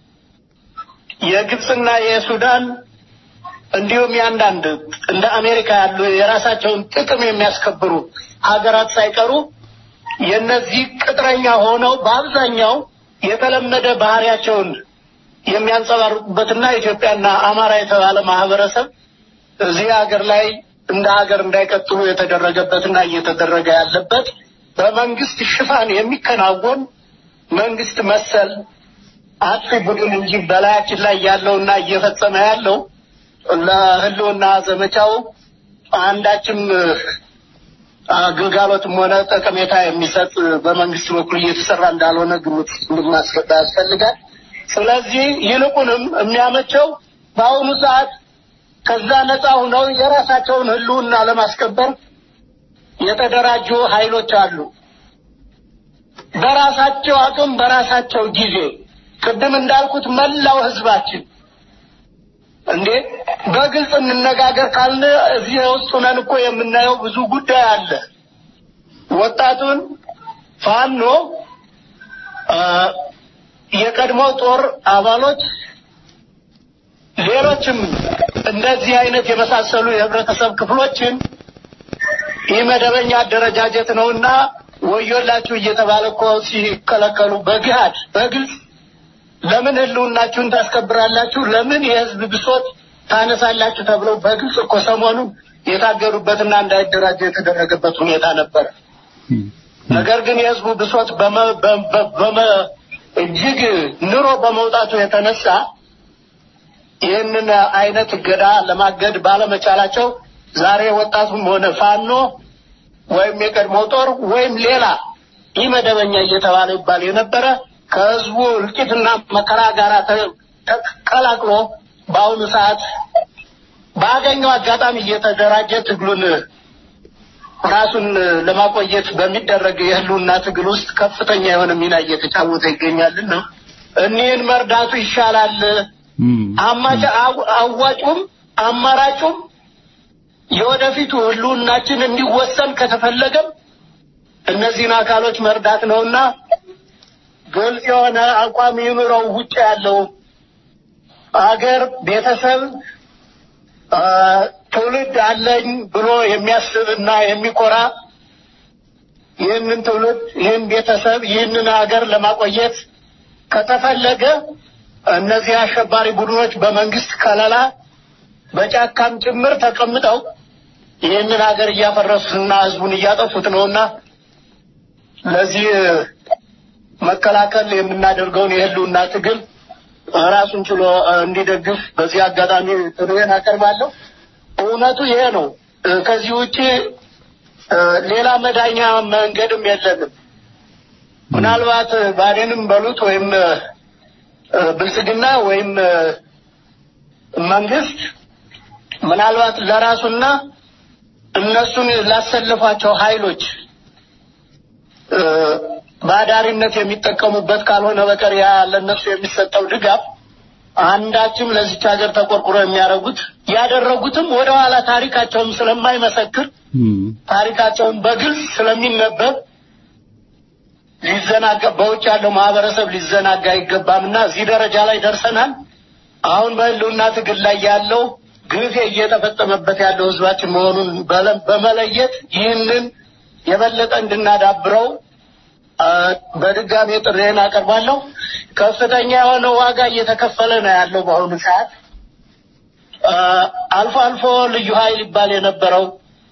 የግብፅና የሱዳን እንዲሁም የአንዳንድ እንደ አሜሪካ ያሉ የራሳቸውን ጥቅም የሚያስከብሩ ሀገራት ሳይቀሩ የነዚህ ቅጥረኛ ሆነው በአብዛኛው የተለመደ ባህሪያቸውን የሚያንጸባርቁበትና ኢትዮጵያና አማራ የተባለ ማህበረሰብ እዚህ ሀገር ላይ እንደ ሀገር እንዳይቀጥሉ የተደረገበትና እየተደረገ ያለበት በመንግስት ሽፋን የሚከናወን መንግስት መሰል አጥፊ ቡድን እንጂ በላያችን ላይ ያለውና እየፈጸመ ያለው ለህልውና ዘመቻው አንዳችም ግልጋሎትም ሆነ ጠቀሜታ የሚሰጥ በመንግስት በኩል እየተሰራ እንዳልሆነ ግምት እንድናስገባ ያስፈልጋል። ስለዚህ ይልቁንም የሚያመቸው በአሁኑ ሰዓት ከዛ ነፃ ሆነው የራሳቸውን ሕልውና ለማስከበር የተደራጁ ኃይሎች አሉ። በራሳቸው አቅም በራሳቸው ጊዜ ቅድም እንዳልኩት መላው ህዝባችን እንዴ በግልጽ እንነጋገር ካልን እዚህ ውስጥ ሆነን እኮ የምናየው ብዙ ጉዳይ አለ። ወጣቱን ፋኖ የቀድሞ ጦር አባሎች ሌሎችም እንደዚህ አይነት የመሳሰሉ የህብረተሰብ ክፍሎችን ይህ መደበኛ አደረጃጀት ነውና ወዮላችሁ እየተባለ እኮ ሲከለከሉ በግሃድ በግልጽ ለምን ህልውናችሁን ታስከብራላችሁ? ለምን የህዝብ ብሶት ታነሳላችሁ? ተብለው በግልጽ እኮ ሰሞኑን የታገዱበትና እንዳይደራጀ የተደረገበት ሁኔታ ነበር። ነገር ግን የህዝቡ ብሶት እጅግ ኑሮ በመውጣቱ የተነሳ ይህንን አይነት እገዳ ለማገድ ባለመቻላቸው ዛሬ ወጣቱም ሆነ ፋኖ ወይም የቀድሞ ጦር ወይም ሌላ ይህ መደበኛ እየተባለ ይባል የነበረ ከህዝቡ እልቂትና መከራ ጋር ተቀላቅሎ በአሁኑ ሰዓት ባገኘው አጋጣሚ እየተደራጀ ትግሉን ራሱን ለማቆየት በሚደረግ የህልውና ትግል ውስጥ ከፍተኛ የሆነ ሚና እየተጫወተ ይገኛልና እኒህን መርዳቱ ይሻላል። አማጭ አዋጩም አማራጩም የወደፊቱ ህልውናችን እንዲወሰን ከተፈለገም እነዚህን አካሎች መርዳት ነውና ግልጽ የሆነ አቋም ይኑረው። ውጭ ያለው አገር፣ ቤተሰብ፣ ትውልድ አለኝ ብሎ የሚያስብና የሚኮራ ይህንን ትውልድ፣ ይህን ቤተሰብ፣ ይህንን ሀገር ለማቆየት ከተፈለገ እነዚህ አሸባሪ ቡድኖች በመንግስት ከለላ በጫካም ጭምር ተቀምጠው ይህንን ሀገር እያፈረሱትና ህዝቡን እያጠፉት ነውና ለዚህ መከላከል የምናደርገውን የህልውና ትግል ራሱን ችሎ እንዲደግፍ በዚህ አጋጣሚ ጥሪዬን አቀርባለሁ። እውነቱ ይሄ ነው። ከዚህ ውጪ ሌላ መዳኛ መንገድም የለንም። ምናልባት ባዴንም በሉት ወይም ብልጽግና ወይም መንግስት ምናልባት ለራሱና እነሱን ላሰለፏቸው ኃይሎች በአዳሪነት የሚጠቀሙበት ካልሆነ በቀር ያ ለእነሱ የሚሰጠው ድጋፍ አንዳችም ለዚች ሀገር ተቆርቁሮ የሚያደርጉት ያደረጉትም ወደኋላ ታሪካቸውም ስለማይመሰክር ታሪካቸውን በግልጽ ስለሚነበብ ሊዘናጋ በውጭ ያለው ማህበረሰብ ሊዘናጋ አይገባምና እዚህ ደረጃ ላይ ደርሰናል። አሁን በህልውና ትግል ላይ ያለው ግፍ እየተፈጸመበት ያለው ህዝባችን መሆኑን በመለየት ይህንን የበለጠ እንድናዳብረው በድጋሚ ጥሬን አቀርባለሁ። ከፍተኛ የሆነ ዋጋ እየተከፈለ ነው ያለው በአሁኑ ሰዓት። አልፎ አልፎ ልዩ ኃይል ይባል የነበረው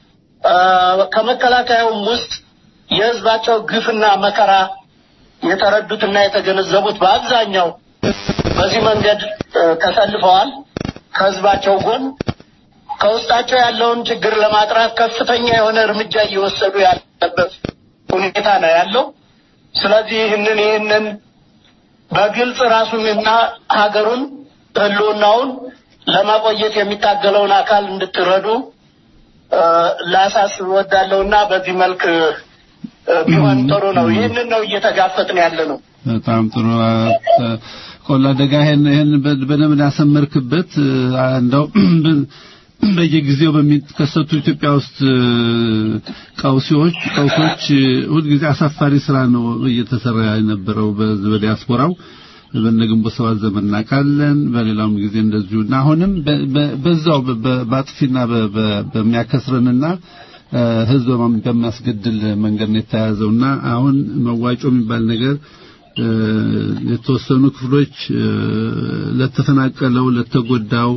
ከመከላከያውም ውስጥ የህዝባቸው ግፍና መከራ የተረዱትና የተገነዘቡት በአብዛኛው በዚህ መንገድ ተሰልፈዋል። ከህዝባቸው ጎን ከውስጣቸው ያለውን ችግር ለማጥራት ከፍተኛ የሆነ እርምጃ እየወሰዱ ያለበት ሁኔታ ነው ያለው። ስለዚህ ይህንን ይህንን በግልጽ ራሱንና ሀገሩን ህልውናውን ለማቆየት የሚታገለውን አካል እንድትረዱ ላሳስብ እወዳለሁና በዚህ መልክ ቢሆን ጥሩ ነው። ይህንን ነው እየተጋፈጥን ያለ ነው። በጣም ጥሩ ቆላ ደጋ ይሄን ይሄን በደንብ ያሰመርክበት እንደው በየጊዜው በሚከሰቱ ኢትዮጵያ ውስጥ ቀውሲዎች ቀውሶች ሁልጊዜ አሳፋሪ ስራ ነው እየተሰራ የነበረው በዲያስፖራው በነግንቦት ሰባት ዘመን እናውቃለን። በሌላውም ጊዜ እንደዚሁ እና አሁንም በዛው በአጥፊና በሚያከስረንና ህዝብ በሚያስገድል መንገድ ነው የተያዘውና አሁን መዋጮ የሚባል ነገር የተወሰኑ ክፍሎች ለተፈናቀለው ለተጎዳው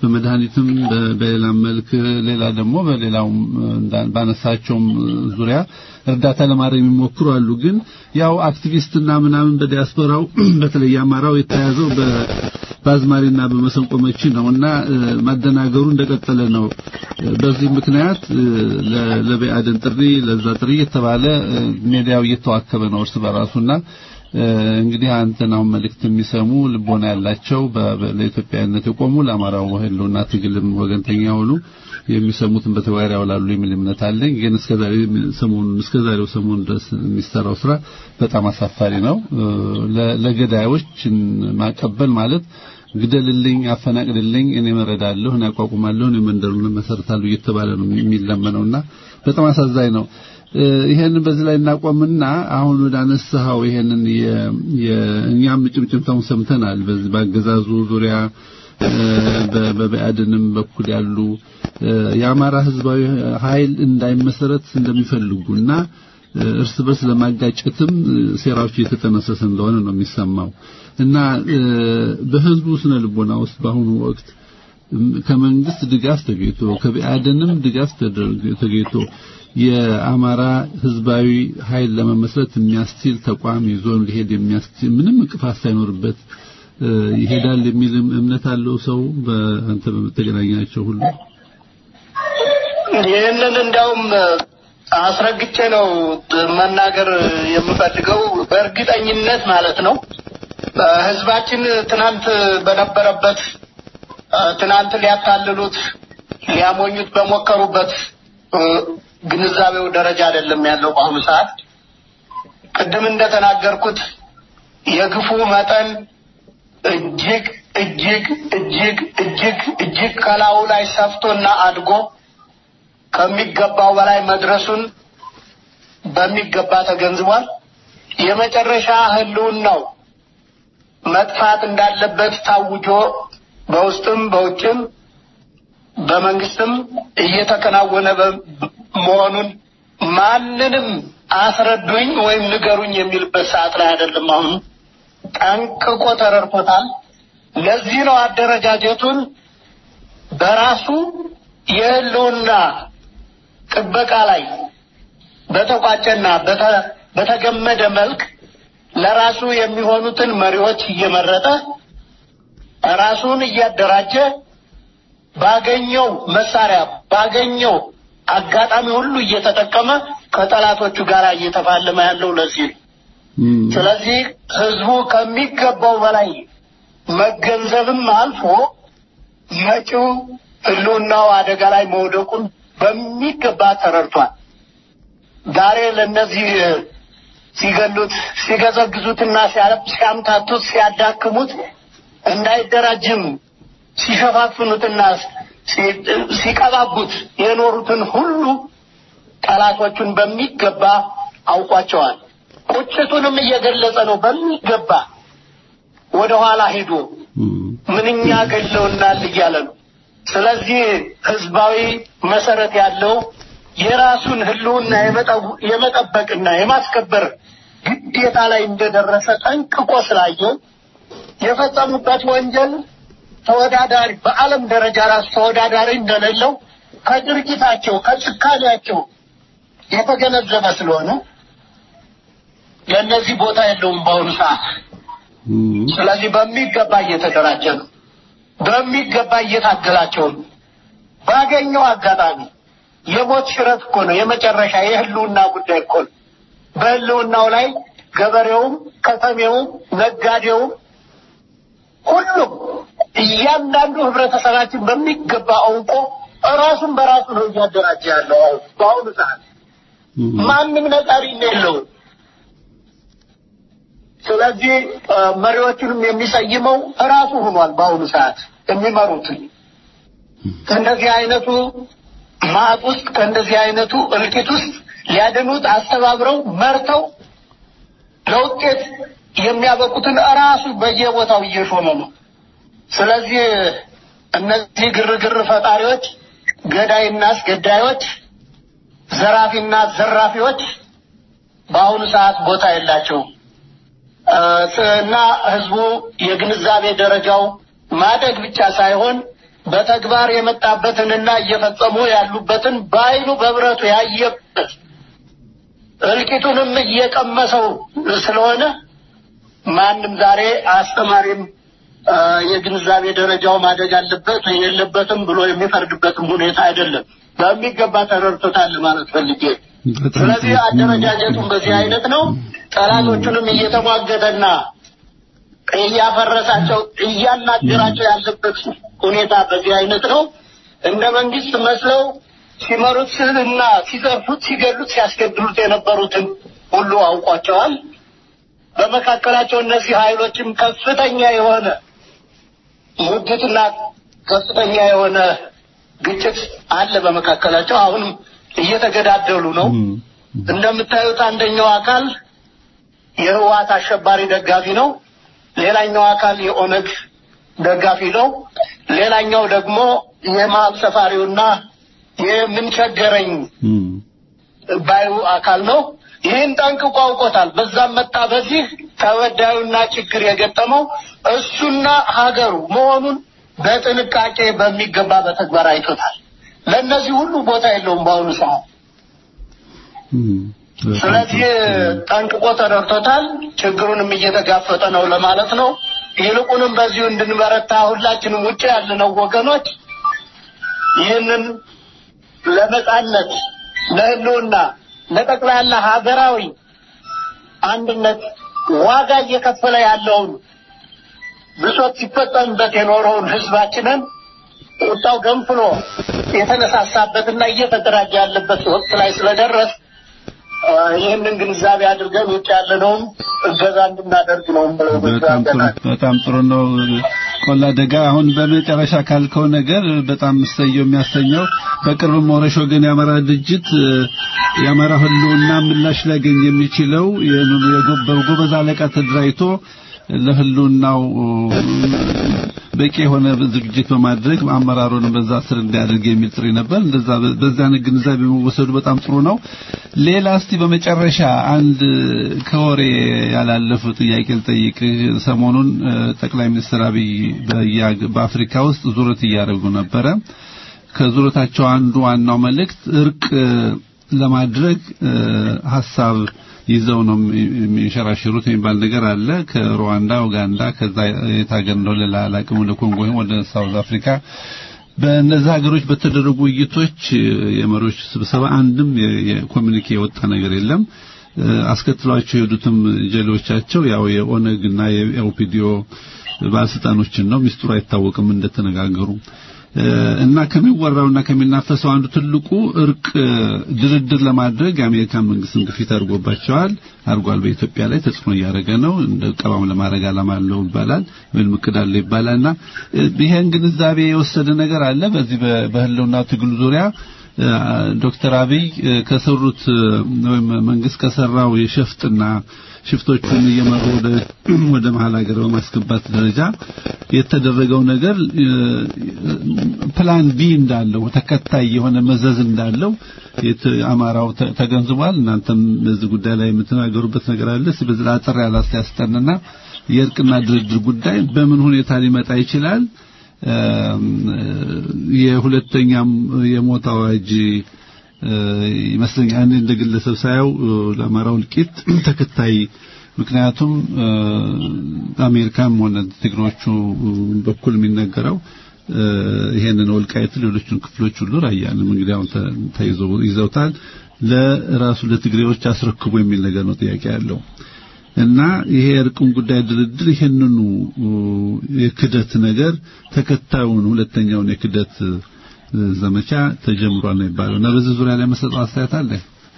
በመድኃኒትም በ- በሌላም መልክ ሌላ ደግሞ በሌላውም እንዳ- ባነሳቸውም ዙሪያ እርዳታ ለማድረግ የሚሞክሩ አሉ። ግን ያው አክቲቪስትና ምናምን በዲያስፖራው በተለይ አማራው የተያዘው በ- በአዝማሪና በመሰንቆ መቺ ነውና እ፣ ማደናገሩ እንደቀጠለ ነው። እ፣ በዚህ ምክንያት እ፣ ለ- ለበአድን ጥሪ ለዛ ጥሪ የተባለ እ፣ ሜዲያው እየተዋከበ ነው እርስ በራሱና እ፣ እንግዲህ አንተን አሁን መልእክት የሚሰሙ ልቦና ያላቸው በ- በ- ለኢትዮጵያዊነት የቆሙ ለአማራው ህልውና ትግልም ወገንተኛ የሆኑ የሚሰሙትን በተግባር ያውላሉ የሚል እምነት አለኝ። ግን እስከዛሬ ሰሞኑን እስከዛሬው ሰሞኑን ድረስ የሚሰራው ስራ በጣም አሳፋሪ ነው። እ፣ ለ- ለገዳዮች ማቀበል ማለት ግደልልኝ፣ አፈናቅልልኝ፣ እኔ መረዳለሁ፣ እኔ አቋቁማለሁ፣ እኔ መንደሩን መሰረታለሁ እየተባለ ነው የሚለመነውና በጣም አሳዛኝ ነው። እ፣ ይሄንን በዚህ ላይ እናቆምና አሁን ወደ አነሳኸው ይሄንን የ- የ- እኛም ጭምጭምታውን ሰምተናል። በዚህ በአገዛዙ ዙሪያ እ፣ በ- በብአዴንም በኩል ያሉ እ፣ የአማራ ህዝባዊ ኃይል እንዳይመሰረት እንደሚፈልጉና እ፣ እርስ በርስ ለማጋጨትም እ፣ ሴራዎች እየተጠነሰሰ እንደሆነ ነው የሚሰማው እና እ፣ በህዝቡ ስነ ልቦና ውስጥ በአሁኑ ወቅት እም፣ ከመንግስት ድጋፍ ተገኝቶ ከብአዴንም ድጋፍ ተደርጎ- ተገኝቶ የአማራ ህዝባዊ ኃይል ለመመስረት የሚያስችል ተቋም ይዞ ሊሄድ የሚያስችል ምንም እንቅፋት ሳይኖርበት እ፣ ይሄዳል የሚል እምነት አለው ሰው በአንተ በምትገናኛቸው ሁሉ ይህንን እንዲያውም አስረግጬ ነው መናገር የምፈልገው በእርግጠኝነት ማለት ነው። ህዝባችን ትናንት በነበረበት እ፣ ትናንት ሊያታልሉት ሊያሞኙት በሞከሩበት እ፣ ግንዛቤው ደረጃ አይደለም ያለው በአሁኑ ሰዓት። ቅድም እንደተናገርኩት የግፉ መጠን እጅግ እጅግ እጅግ እጅግ እጅግ ከላዩ ላይ ሰፍቶና አድጎ ከሚገባው በላይ መድረሱን በሚገባ ተገንዝቧል። የመጨረሻ ህልውናው መጥፋት እንዳለበት ታውጆ በውስጥም በውጭም በመንግስትም እየተከናወነ በ- መሆኑን ማንንም አስረዱኝ ወይም ንገሩኝ የሚልበት ሰዓት ላይ አይደለም። አሁን ጠንቅቆ ተረድቶታል። ለዚህ ነው አደረጃጀቱን በራሱ የህልውና ጥበቃ ላይ በተቋጨና በተ- በተገመደ መልክ ለራሱ የሚሆኑትን መሪዎች እየመረጠ ራሱን እያደራጀ ባገኘው መሳሪያ ባገኘው አጋጣሚ ሁሉ እየተጠቀመ ከጠላቶቹ ጋር እየተፋለመ ያለው ለዚህ ነው። እም፣ ስለዚህ ህዝቡ ከሚገባው በላይ መገንዘብም አልፎ መጪው ህልውናው አደጋ ላይ መውደቁን በሚገባ ተረድቷል። ዛሬ ለእነዚህ ሲገሉት፣ ሲገዘግዙትና ሲያ- ሲያምታቱት፣ ሲያዳክሙት እንዳይደራጅም ሲሸፋፍኑትና ሲ- ሲቀባቡት የኖሩትን ሁሉ ጠላቶቹን በሚገባ አውቋቸዋል። ቁጭቱንም እየገለጸ ነው በሚገባ ወደ ኋላ ሄዶ እም፣ ምንኛ ገለውናል እያለ ነው። ስለዚህ ህዝባዊ መሰረት ያለው የራሱን ህልውና የመጠው- የመጠበቅና የማስከበር ግዴታ ላይ እንደደረሰ ጠንቅቆ ስላየው የፈጸሙበት ወንጀል ተወዳዳሪ በዓለም ደረጃ ራሱ ተወዳዳሪ እንደሌለው ከድርጊታቸው ከጭካኔያቸው የተገነዘበ ስለሆነ ለእነዚህ ቦታ የለውም በአሁኑ ሰዓት። እም፣ ስለዚህ በሚገባ እየተደራጀ ነው። በሚገባ እየታገላቸው ነው። ባገኘው አጋጣሚ የሞት ሽረት እኮ ነው የመጨረሻ የህልውና ጉዳይ እኮ ነው። በህልውናው ላይ ገበሬውም፣ ከተሜውም፣ ነጋዴውም ሁሉም እያንዳንዱ ህብረተሰባችን በሚገባ አውቆ ራሱን በራሱ ነው እያደራጀ ያለው አሁን በአሁኑ ሰዓት እም፣ ማንም ነጣሪ የለውም። ስለዚህ እ፣ መሪዎቹንም የሚሰይመው ራሱ ሆኗል። በአሁኑ ሰዓት የሚመሩትን ከእንደዚህ አይነቱ ማጥ ውስጥ ከእንደዚህ አይነቱ እልቂት ውስጥ ሊያድኑት አስተባብረው መርተው ለውጤት የሚያበቁትን ራሱ በየቦታው እየሾመ ነው። ስለዚህ እነዚህ ግርግር ፈጣሪዎች፣ ገዳይና አስገዳዮች፣ ዘራፊና ዘራፊዎች በአሁኑ ሰዓት ቦታ የላቸውም እ፣ እና ህዝቡ የግንዛቤ ደረጃው ማደግ ብቻ ሳይሆን በተግባር የመጣበትንና እየፈጸሙ ያሉበትን በአይኑ በብረቱ ያየበት እልቂቱንም እየቀመሰው ስለሆነ ማንም ዛሬ አስተማሪም አ፣ የግንዛቤ ደረጃው ማደግ አለበት የለበትም ብሎ የሚፈርድበትም ሁኔታ አይደለም። በሚገባ ተረድቶታል ማለት ፈልጌ። በጣም ስለዚህ ጥሩ። አደረጃጀቱን በዚህ አይነት ነው። ጠላቶቹንም እየተሟገተና እያፈረሳቸው እያናገራቸው ያለበት ሁኔታ በዚህ አይነት ነው። እንደ መንግስት መስለው ሲመሩት እና ሲዘርፉት፣ ሲገሉት፣ ሲያስገድሉት የነበሩትን ሁሉ አውቋቸዋል። በመካከላቸው እነዚህ ኃይሎችም ከፍተኛ የሆነ ሙግትና ከፍተኛ የሆነ ግጭት አለ በመካከላቸው። አሁንም እየተገዳደሉ ነው። እም፣ እንደምታዩት አንደኛው አካል የህወሓት አሸባሪ ደጋፊ ነው። ሌላኛው አካል የኦነግ ደጋፊ ነው። ሌላኛው ደግሞ የመሀል ሰፋሪውና የምንቸገረኝ እም፣ ባዩ አካል ነው። ይህን ጠንቅቆ አውቆታል። በዛም መጣ በዚህ ተበዳዩና ችግር የገጠመው እሱና ሀገሩ መሆኑን በጥንቃቄ በሚገባ በተግባር አይቶታል። ለእነዚህ ሁሉ ቦታ የለውም በአሁኑ ሰዓት። እም፣ በጣም ስለዚህ ጠንቅቆ ተረድቶታል። ችግሩንም እየተጋፈጠ ነው ለማለት ነው። ይልቁንም በዚሁ እንድንበረታ ሁላችንም ውጭ ያለነው ወገኖች ይህንን ለነጻነት፣ ለህልውና፣ ለጠቅላላ ሀገራዊ አንድነት ዋጋ እየከፈለ ያለውን ብሶት ሲፈጸምበት የኖረውን ህዝባችንን ቁጣው ገንፍሎ የተነሳሳበትና እየተደራጀ ያለበት ወቅት ላይ ስለደረስ አ፣ ይህንን ግንዛቤ አድርገን ውጭ ያለነውም እገዛ እንድናደርግ ነው ብለው በጣም ጥሩ በጣም ጥሩ ነው። ቆላ ደጋ አሁን በመጨረሻ ካልከው ነገር በጣም እሰየው የሚያሰኘው በቅርብ ሞረሽ ወገን የአማራ ድርጅት እ፣ የአማራ ህልውና ምላሽ ሊያገኝ የሚችለው የጎበሩ ጎበዝ አለቃ ተደራጅቶ ለህልውናው በቂ የሆነ ዝግጅት በማድረግ አመራሩን በዛ ስር እንዲያደርግ የሚል ጥሪ ነበር። እንደዛ በዛ አይነት ግንዛቤ መወሰዱ በጣም ጥሩ ነው። ሌላ እስቲ በመጨረሻ አንድ ከወሬ ያላለፉ ጥያቄ ልጠይቅህ። ሰሞኑን እ፣ ጠቅላይ ሚኒስትር አብይ በያ- በአፍሪካ ውስጥ ዙረት እያደረጉ ነበረ። ከዙረታቸው አንዱ ዋናው መልእክት እርቅ እ፣ ለማድረግ እ፣ ሀሳብ ይዘው ነው የሚንሸራሽሩት የሚባል ነገር አለ። ከሩዋንዳ፣ ኡጋንዳ ከዛ የት ሀገር ነው ሌላ አላውቅም፣ ወደ ኮንጎ ወይም ወደ ሳውዝ አፍሪካ በእነዚህ ሀገሮች በተደረጉ ውይይቶች የመሪዎች ስብሰባ አንድም የ- የኮሚኒኬ የወጣ ነገር የለም። እ፣ አስከትሏቸው የሄዱትም ጀሌዎቻቸው ያው የኦነግና የኦፒዲዮ ባለስልጣኖችን ነው። ሚስጥሩ አይታወቅም እንደተነጋገሩ እ፣ እና ከሚወራውና ከሚናፈሰው አንዱ ትልቁ እርቅ እ፣ ድርድር ለማድረግ የአሜሪካን መንግስትን ግፊት አድርጎባቸዋል አድርጓል። በኢትዮጵያ ላይ ተጽዕኖ እያደረገ ነው። እንደ ቀባም ለማድረግ ዓላማ አለው ይባላል ወይም እቅድ አለው ይባላልና እ፣ ይሄን ግንዛቤ የወሰደ ነገር አለ። በዚህ በ- በህልውና ትግሉ ዙሪያ እ፣ ዶክተር አብይ እ፣ ከሰሩት እ፣ ወይም መንግስት ከሰራው የሸፍጥና ሽፍቶቹን እየመሩ ወደ ወደ መሀል ሀገር በማስገባት ደረጃ የተደረገው ነገር እ፣ ፕላን ቢ እንዳለው ተከታይ የሆነ መዘዝ እንዳለው የት አማራው ተ- ተገንዝቧል። እናንተም በዚህ ጉዳይ ላይ የምትናገሩበት ነገር አለ። እስኪ በዚህ ላይ አጠር ያለ አስተያየት ስጠንና የእርቅና ድርድር ጉዳይ በምን ሁኔታ ሊመጣ ይችላል? እም፣ የሁለተኛም የሞት አዋጅ እ፣ ይመስለኛል እኔ እንደ ግለሰብ ሳየው እ፣ ለአማራው እልቂት ተከታይ ምክንያቱም እ፣ አሜሪካም ሆነ ትግሮቹ በኩል የሚነገረው እ፣ ይሄንን ወልቃይት ሌሎችን ክፍሎች ሁሉ ራያንም እንግዲህ አሁን ተ- ተይዘው ይዘውታል ለራሱ ለትግሬዎች አስረክቡ የሚል ነገር ነው ጥያቄ ያለው እና ይሄ እርቅም ጉዳይ ድርድር ይሄንኑ እ፣ የክደት ነገር ተከታዩን ሁለተኛውን የክደት እ፣ ዘመቻ ተጀምሯል ነው የሚባለው እና በዚህ ዙሪያ ላይ መሰጠው አስተያየት አለ።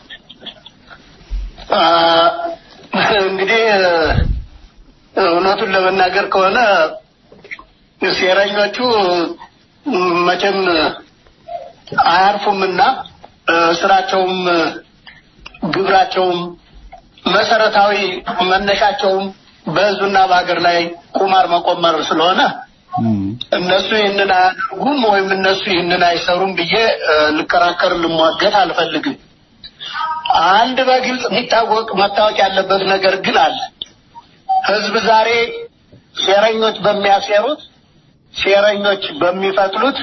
አ፣ እንግዲህ እውነቱን ለመናገር ከሆነ ሴረኞቹ መቼም አያርፉምና እ፣ ስራቸውም ግብራቸውም መሰረታዊ መነሻቸውም በሕዝብና በሀገር ላይ ቁማር መቆመር ስለሆነ እም፣ እነሱ ይህንን አያደርጉም ወይም እነሱ ይህንን አይሰሩም ብዬ እ፣ ልከራከር ልሟገት አልፈልግም። አንድ በግልጽ የሚታወቅ መታወቅ ያለበት ነገር ግን አለ። ህዝብ ዛሬ ሴረኞች በሚያሴሩት ሴረኞች በሚፈትሉት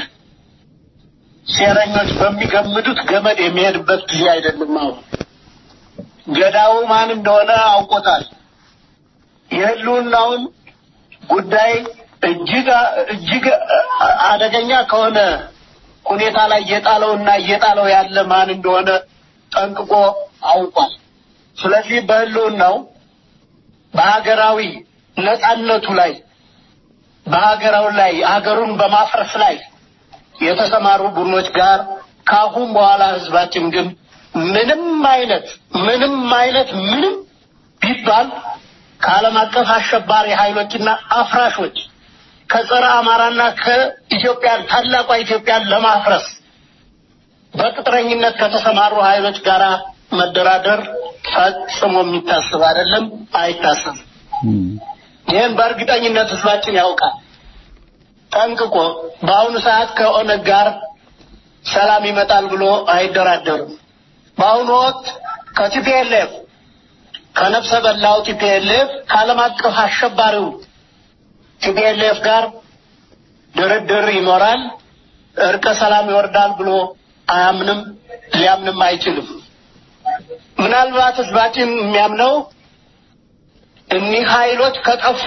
ሴረኞች በሚገምዱት ገመድ የሚሄድበት ጊዜ አይደለም። አሁን ገዳው ማን እንደሆነ አውቆታል። የህልውናውን ጉዳይ እጅግ እጅግ አደገኛ ከሆነ ሁኔታ ላይ እየጣለውና እየጣለው ያለ ማን እንደሆነ ጠንቅቆ አውቋል። ስለዚህ በህልውናው በሀገራዊ ነጻነቱ ላይ በሀገራው ላይ ሀገሩን በማፍረስ ላይ የተሰማሩ ቡድኖች ጋር ከአሁን በኋላ ህዝባችን ግን ምንም አይነት ምንም አይነት ምንም ቢባል ከዓለም አቀፍ አሸባሪ ኃይሎችና አፍራሾች ከጸረ አማራና ከኢትዮጵያን ታላቋ ኢትዮጵያን ለማፍረስ በቅጥረኝነት ከተሰማሩ ኃይሎች ጋር መደራደር ፈጽሞ የሚታስብ አይደለም፣ አይታሰብም። ይህን በእርግጠኝነት ህዝባችን ያውቃል ጠንቅቆ። በአሁኑ ሰዓት ከኦነግ ጋር ሰላም ይመጣል ብሎ አይደራደሩም። በአሁኑ ወቅት ከቲፒኤልኤፍ ከነፍሰ በላው ቲፒኤልኤፍ ከዓለም አቀፍ አሸባሪው ቲፒኤልኤፍ ጋር ድርድር ይኖራል፣ እርቀ ሰላም ይወርዳል ብሎ አያምንም፣ ሊያምንም አይችልም። ምናልባት ህዝባችን የሚያምነው እኒህ ኃይሎች ከጠፉ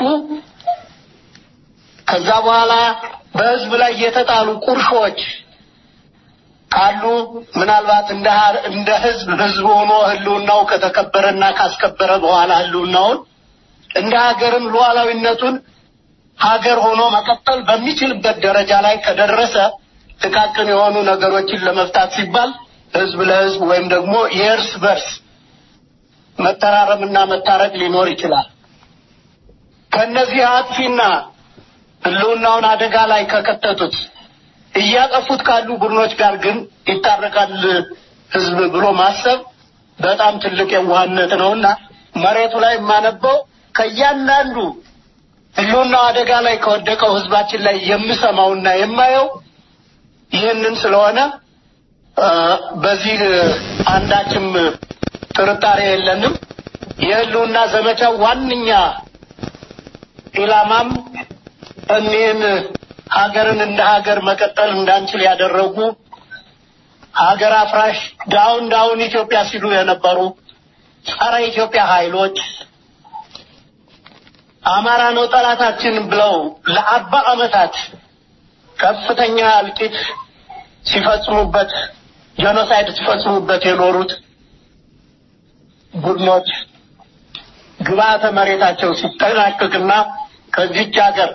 ከዛ በኋላ በህዝብ ላይ የተጣሉ ቁርሾች ካሉ ምናልባት እንደ እንደ ህዝብ ህዝብ ሆኖ ህልውናው ከተከበረና ካስከበረ በኋላ ህልውናውን እንደ ሀገርም ሉዓላዊነቱን ሀገር ሆኖ መቀጠል በሚችልበት ደረጃ ላይ ከደረሰ ጥቃቅን የሆኑ ነገሮችን ለመፍታት ሲባል ህዝብ ለህዝብ ወይም ደግሞ የእርስ በርስ መተራረምና መታረቅ ሊኖር ይችላል። ከነዚህ አጥፊና ህልውናውን አደጋ ላይ ከከተቱት እያጠፉት ካሉ ቡድኖች ጋር ግን ይታረቃል ህዝብ ብሎ ማሰብ በጣም ትልቅ የዋህነት ነውና መሬቱ ላይ የማነበው ከእያንዳንዱ ህልውናው አደጋ ላይ ከወደቀው ህዝባችን ላይ የምሰማውና የማየው ይህንን ስለሆነ በዚህ አንዳችም ጥርጣሬ የለንም። የህልውና ዘመቻው ዋነኛ ኢላማም እኒህን ሀገርን እንደ ሀገር መቀጠል እንዳንችል ያደረጉ ሀገር አፍራሽ ዳውን ዳውን ኢትዮጵያ ሲሉ የነበሩ ጸረ ኢትዮጵያ ኃይሎች አማራ ነው ጠላታችን ብለው ለአርባ ዓመታት ከፍተኛ እልቂት ሲፈጽሙበት ጄኖሳይድ ሲፈጽሙበት የኖሩት ቡድኖች ግብአተ መሬታቸው ሲጠናቀቅና ከዚች ሀገር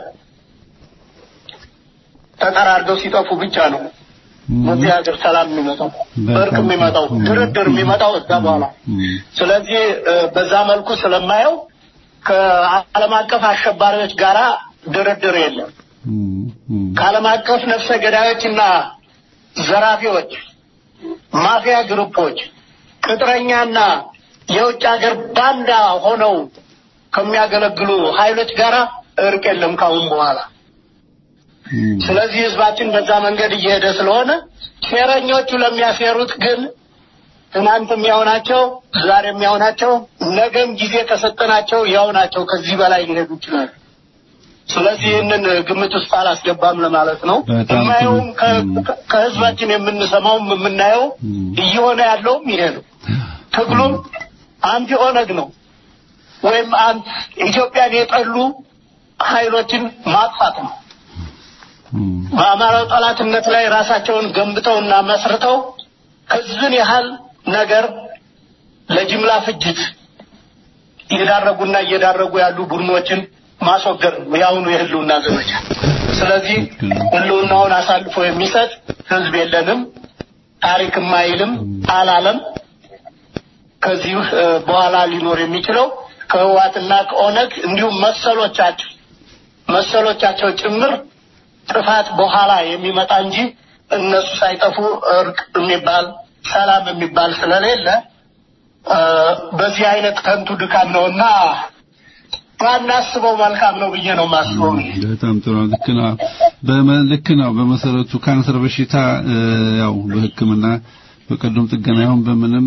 ተጠራርገው ሲጠፉ ብቻ ነው በዚህ ሀገር ሰላም የሚመጣው እርቅ የሚመጣው ድርድር የሚመጣው እዛ በኋላ። ስለዚህ በዛ መልኩ ስለማየው ከዓለም አቀፍ አሸባሪዎች ጋራ ድርድር የለም። ከዓለም አቀፍ ነፍሰ ገዳዮችና ዘራፊዎች፣ ማፊያ ግሩፖች፣ ቅጥረኛና የውጭ ሀገር ባንዳ ሆነው ከሚያገለግሉ ኃይሎች ጋራ እርቅ የለም ካሁን በኋላ። ስለዚህ ህዝባችን በዛ መንገድ እየሄደ ስለሆነ ሴረኞቹ ለሚያሴሩት ግን ትናንትም ያው ናቸው፣ ዛሬም ያው ናቸው፣ ነገም ጊዜ ከሰጠናቸው ያው ናቸው። ከዚህ በላይ ሊሄዱ ይችላሉ። ስለዚህ ይህንን ግምት ውስጥ አላስገባም ለማለት ነው። የማየውም ከህዝባችን የምንሰማውም የምናየው እየሆነ ያለውም ይሄ ነው። ትግሉም አንቲ ኦነግ ነው ወይም አንት ኢትዮጵያን የጠሉ ኃይሎችን ማጥፋት ነው። በአማራው ጠላትነት ላይ ራሳቸውን ገንብተውና መስርተው ህዝብን ያህል ነገር ለጅምላ ፍጅት እየዳረጉና እየዳረጉ ያሉ ቡድኖችን ማስወገድ ነው የአሁኑ የህልውና ዘመቻ። ስለዚህ ህልውናውን አሳልፎ የሚሰጥ ህዝብ የለንም፣ ታሪክም አይልም አላለም። ከዚህ በኋላ ሊኖር የሚችለው ከህዋትና ከኦነግ እንዲሁም መሰሎቻቸው መሰሎቻቸው ጭምር ጥፋት በኋላ የሚመጣ እንጂ እነሱ ሳይጠፉ እርቅ የሚባል ሰላም የሚባል ስለሌለ በዚህ አይነት ከንቱ ድካም ነውና ባናስበው መልካም ነው ብዬ ነው የማስበው። በጣም ጥሩ ልክ ነው። ልክ ነው። በመሰረቱ ካንሰር በሽታ ያው በሕክምና በቀዶም ጥገና ይሁን በምንም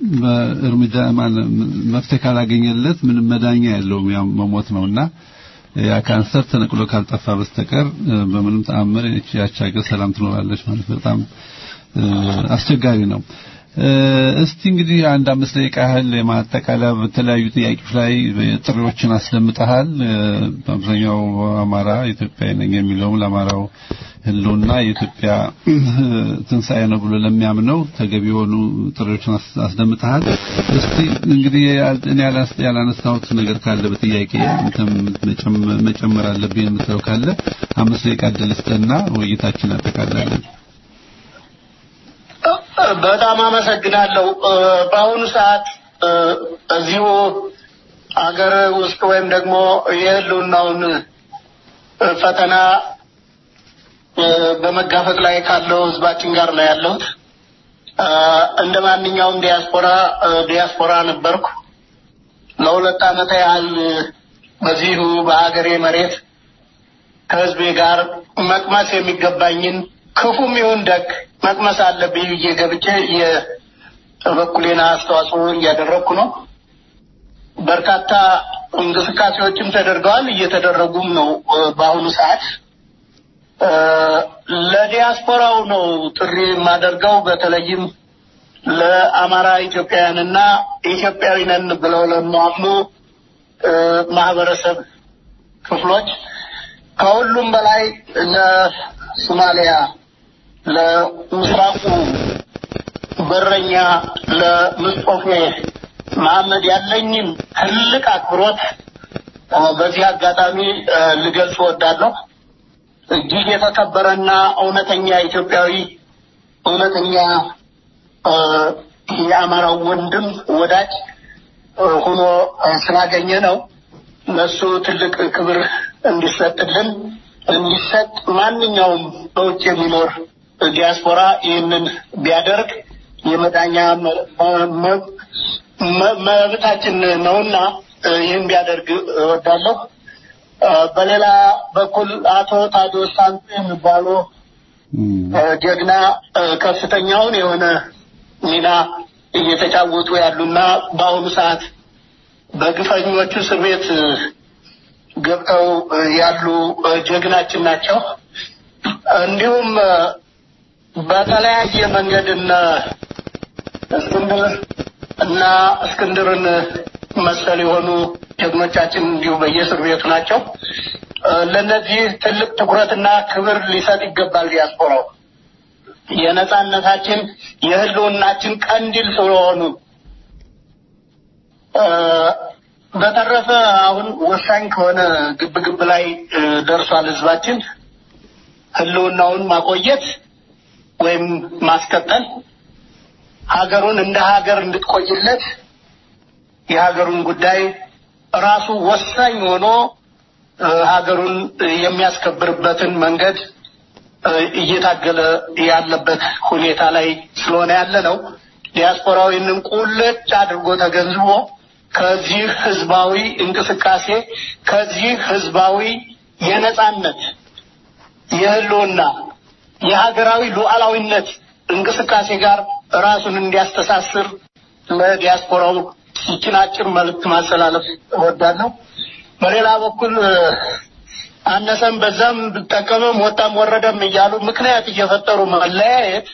በእርምጃ መፍትሄ ካላገኘለት ምንም መዳኛ የለውም፣ ያው መሞት ነውና ያ ካንሰር ተነቅሎ ካልጠፋ በስተቀር እ፣ በምንም ተአምር እቺ ያች ሀገር ሰላም ትኖራለች ማለት በጣም እ፣ አስቸጋሪ ነው። እ፣ እስቲ እንግዲህ አንድ አምስት ደቂቃ ያህል የማጠቃለያ በተለያዩ ጥያቄዎች ላይ ጥሪዎችን አስደምጠሃል። እ፣ በአብዛኛው አማራ ኢትዮጵያዊ ነኝ የሚለውም ለአማራው ህልውና የኢትዮጵያ እ፣ ትንሣኤ ነው ብሎ ለሚያምነው ተገቢ የሆኑ ጥሪዎችን አስ- አስደምጠሃል። እስቲ እንግዲህ ያል- እኔ ያላስ- ያላነሳሁት ነገር ካለ በጥያቄ አንተም መጨመ- መጨመር አለብኝ የምትለው ካለ አምስት ደቂቃ እድል ስጠና ውይይታችን እናጠቃላለን። በጣም አመሰግናለሁ። እ፣ በአሁኑ ሰዓት እ፣ እዚሁ አገር ውስጥ ወይም ደግሞ የህልውናውን እ፣ ፈተና እ፣ በመጋፈጥ ላይ ካለው ህዝባችን ጋር ነው ያለሁት። እ፣ እንደ ማንኛውም ዲያስፖራ እ፣ ዲያስፖራ ነበርኩ። ለሁለት ዓመት ያህል እ፣ በዚሁ በሀገሬ መሬት ከህዝቤ ጋር መቅመስ የሚገባኝን ክፉም ይሁን ደግ መቅመስ አለብኝ ብዬ ገብቼ የበኩሌን አስተዋጽኦ እያደረግኩ ነው። በርካታ እንቅስቃሴዎችም ተደርገዋል፣ እየተደረጉም ነው። እ፣ በአሁኑ ሰዓት እ፣ ለዲያስፖራው ነው ጥሪ የማደርገው በተለይም ለአማራ ኢትዮጵያውያንና ኢትዮጵያዊ ነን ብለው ለሚያምኑ እ፣ ማህበረሰብ ክፍሎች ከሁሉም በላይ ለሶማሊያ ለምስራቁ በረኛ ለምስጦፌ መሐመድ ያለኝን ትልቅ አክብሮት እ፣ በዚህ አጋጣሚ እ፣ ልገልጽ እወዳለሁ። እጅግ የተከበረና እውነተኛ ኢትዮጵያዊ እውነተኛ እ፣ የአማራው ወንድም ወዳጅ እ፣ ሆኖ እ፣ ስላገኘ ነው ለሱ ትልቅ ክብር እንዲሰጥልን እንዲሰጥ ማንኛውም በውጭ የሚኖር ዲያስፖራ ይህንን ቢያደርግ የመዳኛ መ- መ- መ- መብታችን ነውና እ፣ ይህን ቢያደርግ እወዳለሁ። እ፣ በሌላ በኩል አቶ ታዲዮስ ታንቱ የሚባሉ እ፣ ጀግና እ፣ ከፍተኛውን የሆነ ሚና እየተጫወቱ ያሉና በአሁኑ ሰዓት በግፈኞቹ እስር ቤት እ፣ ገብተው እ፣ ያሉ እ፣ ጀግናችን ናቸው። እንዲሁም እ፣ በተለያየ መንገድ እነ እስክንድር እና እስክንድርን መሰል የሆኑ ጀግኖቻችን እንዲሁ በየእስር ቤቱ ናቸው። እ፣ ለእነዚህ ትልቅ ትኩረትና ክብር ሊሰጥ ይገባል ዲያስፖራው የነጻነታችን የህልውናችን ቀንዲል ስለሆኑ እ፣ በተረፈ አሁን ወሳኝ ከሆነ ግብግብ ላይ እ፣ ደርሷል ህዝባችን ህልውናውን ማቆየት ወይም ማስቀጠል ሀገሩን እንደ ሀገር እንድትቆይለት የሀገሩን ጉዳይ ራሱ ወሳኝ ሆኖ እ፣ ሀገሩን የሚያስከብርበትን መንገድ እ፣ እየታገለ ያለበት ሁኔታ ላይ ስለሆነ ያለ ነው። ዲያስፖራው ይህንን ቁልጭ አድርጎ ተገንዝቦ ከዚህ ህዝባዊ እንቅስቃሴ ከዚህ ህዝባዊ የነጻነት የህልውና የሀገራዊ ሉዓላዊነት እንቅስቃሴ ጋር ራሱን እንዲያስተሳስር ለዲያስፖራው ይችን አጭር መልእክት ማስተላለፍ እወዳለሁ። በሌላ በኩል እ፣ አነሰም በዛም ብጠቀምም ወጣም ወረደም እያሉ ምክንያት እየፈጠሩ መለያየት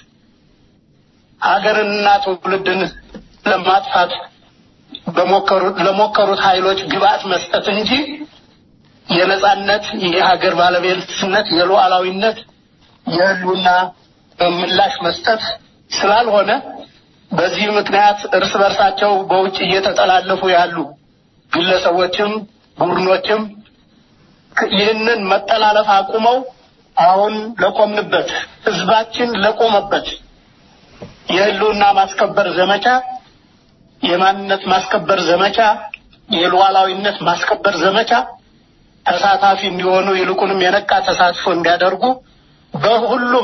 ሀገርንና ትውልድን ለማጥፋት በሞከሩት ለሞከሩት ኃይሎች ግብአት መስጠት እንጂ የነጻነት የሀገር ባለቤትነት የሉዓላዊነት የህልውና ምላሽ መስጠት ስላልሆነ በዚህ ምክንያት እርስ በርሳቸው በውጭ እየተጠላለፉ ያሉ ግለሰቦችም ቡድኖችም ይህንን መጠላለፍ አቁመው አሁን ለቆምንበት ህዝባችን ለቆመበት የህልውና ማስከበር ዘመቻ የማንነት ማስከበር ዘመቻ የሉዓላዊነት ማስከበር ዘመቻ ተሳታፊ እንዲሆኑ ይልቁንም የነቃ ተሳትፎ እንዲያደርጉ በሁሉም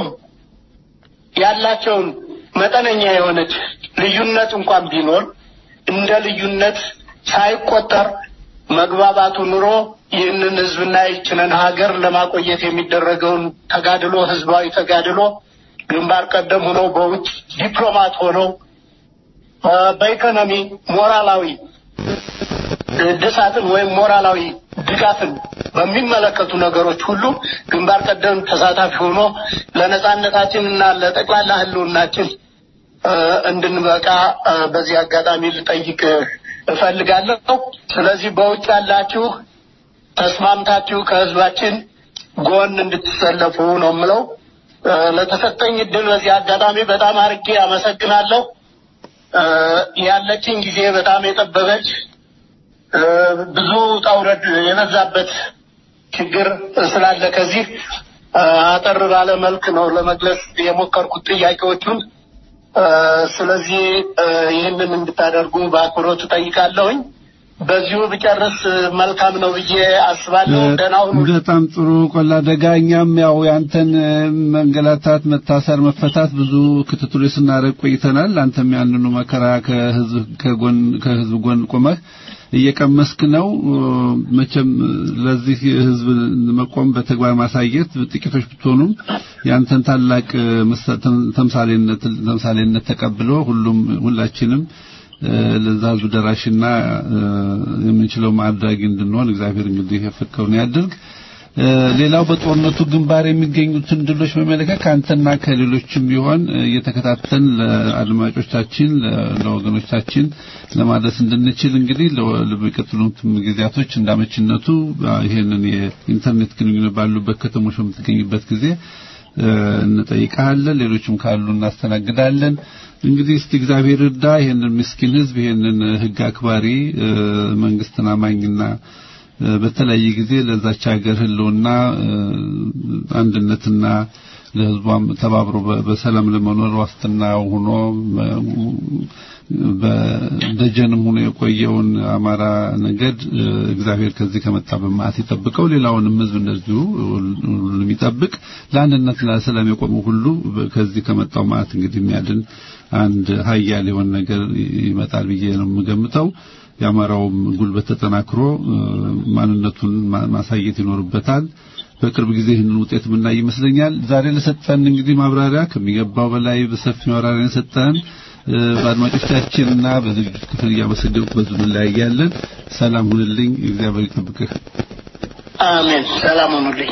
ያላቸውን መጠነኛ የሆነች ልዩነት እንኳን ቢኖር እንደ ልዩነት ሳይቆጠር መግባባቱ ኑሮ ይህንን ህዝብና ይችንን ሀገር ለማቆየት የሚደረገውን ተጋድሎ ህዝባዊ ተጋድሎ ግንባር ቀደም ሆነው በውጭ ዲፕሎማት ሆነው እ፣ በኢኮኖሚ ሞራላዊ እድሳትን ወይም ሞራላዊ ድጋፍን በሚመለከቱ ነገሮች ሁሉ ግንባር ቀደም ተሳታፊ ሆኖ ለነጻነታችን እና ለጠቅላላ ህልውናችን እ፣ እንድንበቃ እ፣ በዚህ አጋጣሚ ልጠይቅ እፈልጋለሁ። ስለዚህ በውጭ ያላችሁ ተስማምታችሁ ከህዝባችን ጎን እንድትሰለፉ ነው የምለው። እ፣ ለተሰጠኝ እድል በዚህ አጋጣሚ በጣም አድርጌ አመሰግናለሁ። እ፣ ያለችኝ ጊዜ በጣም የጠበበች እ፣ ብዙ ውጣ ውረድ የበዛበት ችግር ስላለ ከዚህ እ፣ አጠር ባለ መልክ ነው ለመግለጽ የሞከርኩት ጥያቄዎቹን። እ፣ ስለዚህ እ፣ ይህንን እንድታደርጉ በአክብሮት እጠይቃለሁኝ። በዚሁ ብጨርስ መልካም ነው ብዬ አስባለሁ። ደህና ሁኑ። በጣም ጥሩ ቆላ ደጋ። እኛም ያው ያንተን እ፣ መንገላታት፣ መታሰር፣ መፈታት ብዙ ክትትሎች ስናደርግ ቆይተናል። አንተም ያንኑ መከራ ከህዝብ ከጎን ከህዝብ ጎን ቆመህ እየቀመስክ ነው። እ፣ መቼም ለዚህ ህዝብ መቆም በተግባር ማሳየት ጥቂቶች ብትሆኑም ያንተን ታላቅ እ፣ ምሳ- ተም- ተምሳሌነት ተምሳሌነት ተቀብሎ ሁሉም ሁላችንም እ፣ ለዛ ህዝብ ደራሽና እ፣ የምንችለው ማድረግ እንድንሆን እግዚአብሔር እንግዲህ የፈቀደውን ያድርግ። እ፣ ሌላው በጦርነቱ ግንባር የሚገኙትን ድሎች በመለከት ከአንተና ከሌሎችም ቢሆን እ፣ እየተከታተል ለአድማጮቻችን ለ- ለወገኖቻችን ለማድረስ እንድንችል እንግዲህ ለ- ለሚቀጥሉትም ጊዜያቶች እንዳመችነቱ አ፣ ይሄንን የኢንተርኔት ግንኙነት ባሉበት ከተሞች በምትገኝበት ጊዜ እ፣ እንጠይቃለን። ሌሎችም ካሉ እናስተናግዳለን። እንግዲህ እስቲ እግዚአብሔር እርዳ ይሄንን ምስኪን ህዝብ ይሄንን ህግ አክባሪ እ፣ መንግስትን አማኝና እ፣ በተለያየ ጊዜ ለዛች ሀገር ህልውና እ፣ አንድነትና ለህዝቧም ተባብሮ በ- በሰላም ለመኖር ዋስትና ሆኖ እ፣ በደጀንም ሆኖ የቆየውን አማራ ነገድ እ፣ እግዚአብሔር ከዚህ ከመጣ በመዓት ይጠብቀው። ሌላውንም ህዝብ እንደዚሁ ሁሉንም ይጠብቅ። ለአንድነት ለሰላም የቆሙ ሁሉ በ- ከዚህ ከመጣው መዓት እንግዲህ የሚያድን አንድ ሀያል የሆነ ነገር ይመጣል ብዬ ነው የምገምተው። የአማራውም ጉልበት ተጠናክሮ እ፣ ማንነቱን ማ- ማሳየት ይኖርበታል። በቅርብ ጊዜ ይህንን ውጤት የምናይ ይመስለኛል። ዛሬ ለሰጠን እንግዲህ ማብራሪያ ከሚገባው በላይ በሰፊ ማብራሪያ ሰጠን። በአድማጮቻችንና በዝግጅት ክፍል እያመሰገንኩ በዙ እንለያያለን። ሰላም ሁንልኝ። እግዚአብሔር ይጠብቅህ። አሜን። ሰላም ሁኑልኝ።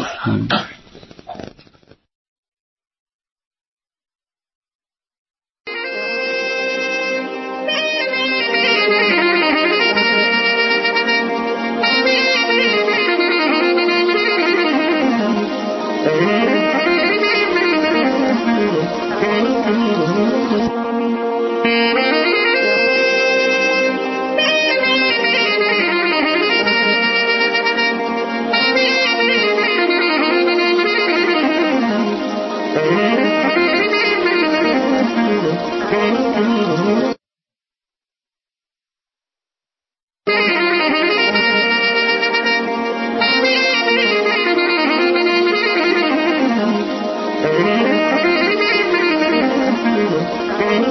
Thank you.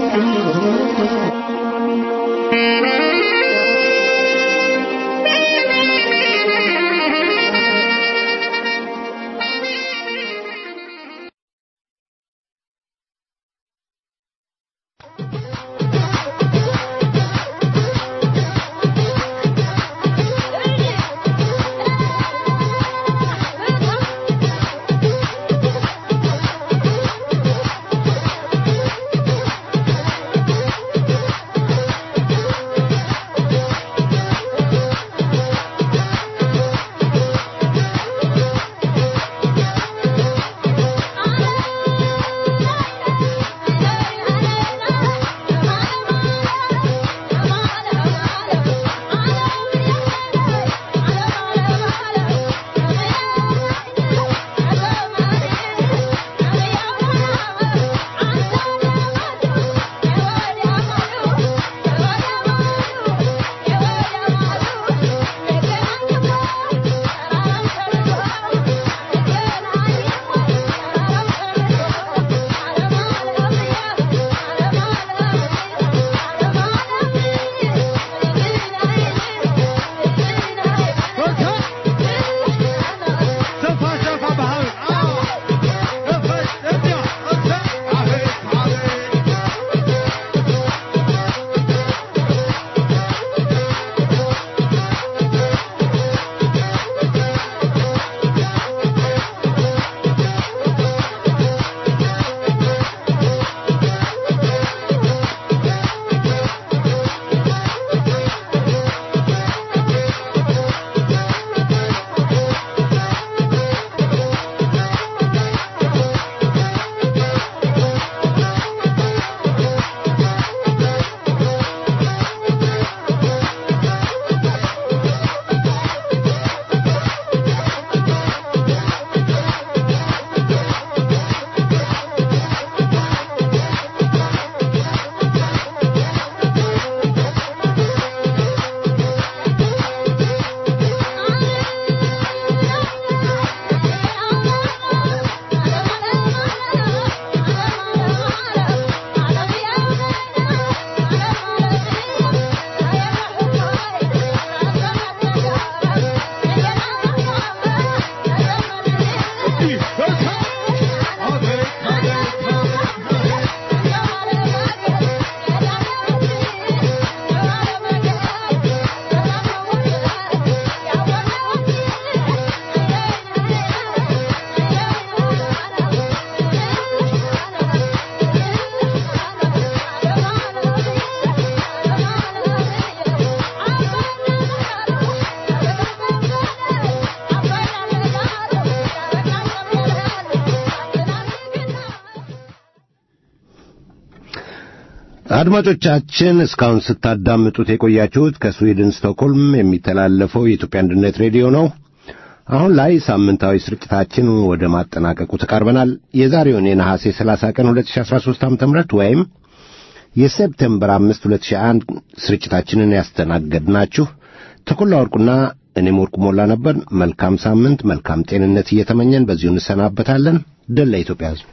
አድማጮቻችን እስካሁን ስታዳምጡት የቆያችሁት ከስዊድን ስቶክሆልም የሚተላለፈው የኢትዮጵያ አንድነት ሬዲዮ ነው። አሁን ላይ ሳምንታዊ ስርጭታችን ወደ ማጠናቀቁ ተቃርበናል። የዛሬውን የነሐሴ 30 ቀን 2013 ዓ.ም ወይም የሴፕቴምበር 5 2001 ስርጭታችንን ያስተናገድናችሁ ተኮላ ወርቁና እኔም ወርቁ ሞላ ነበር። መልካም ሳምንት፣ መልካም ጤንነት እየተመኘን በዚሁ እንሰናበታለን። ድል ለኢትዮጵያ ሕዝብ።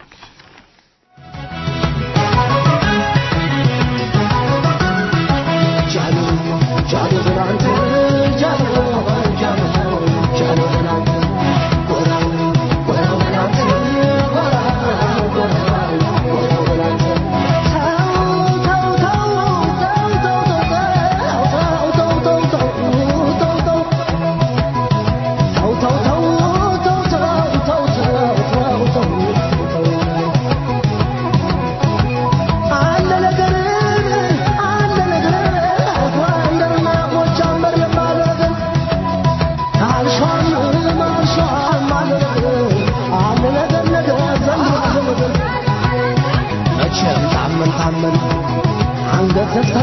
መቼም ታመን ታመን አንገት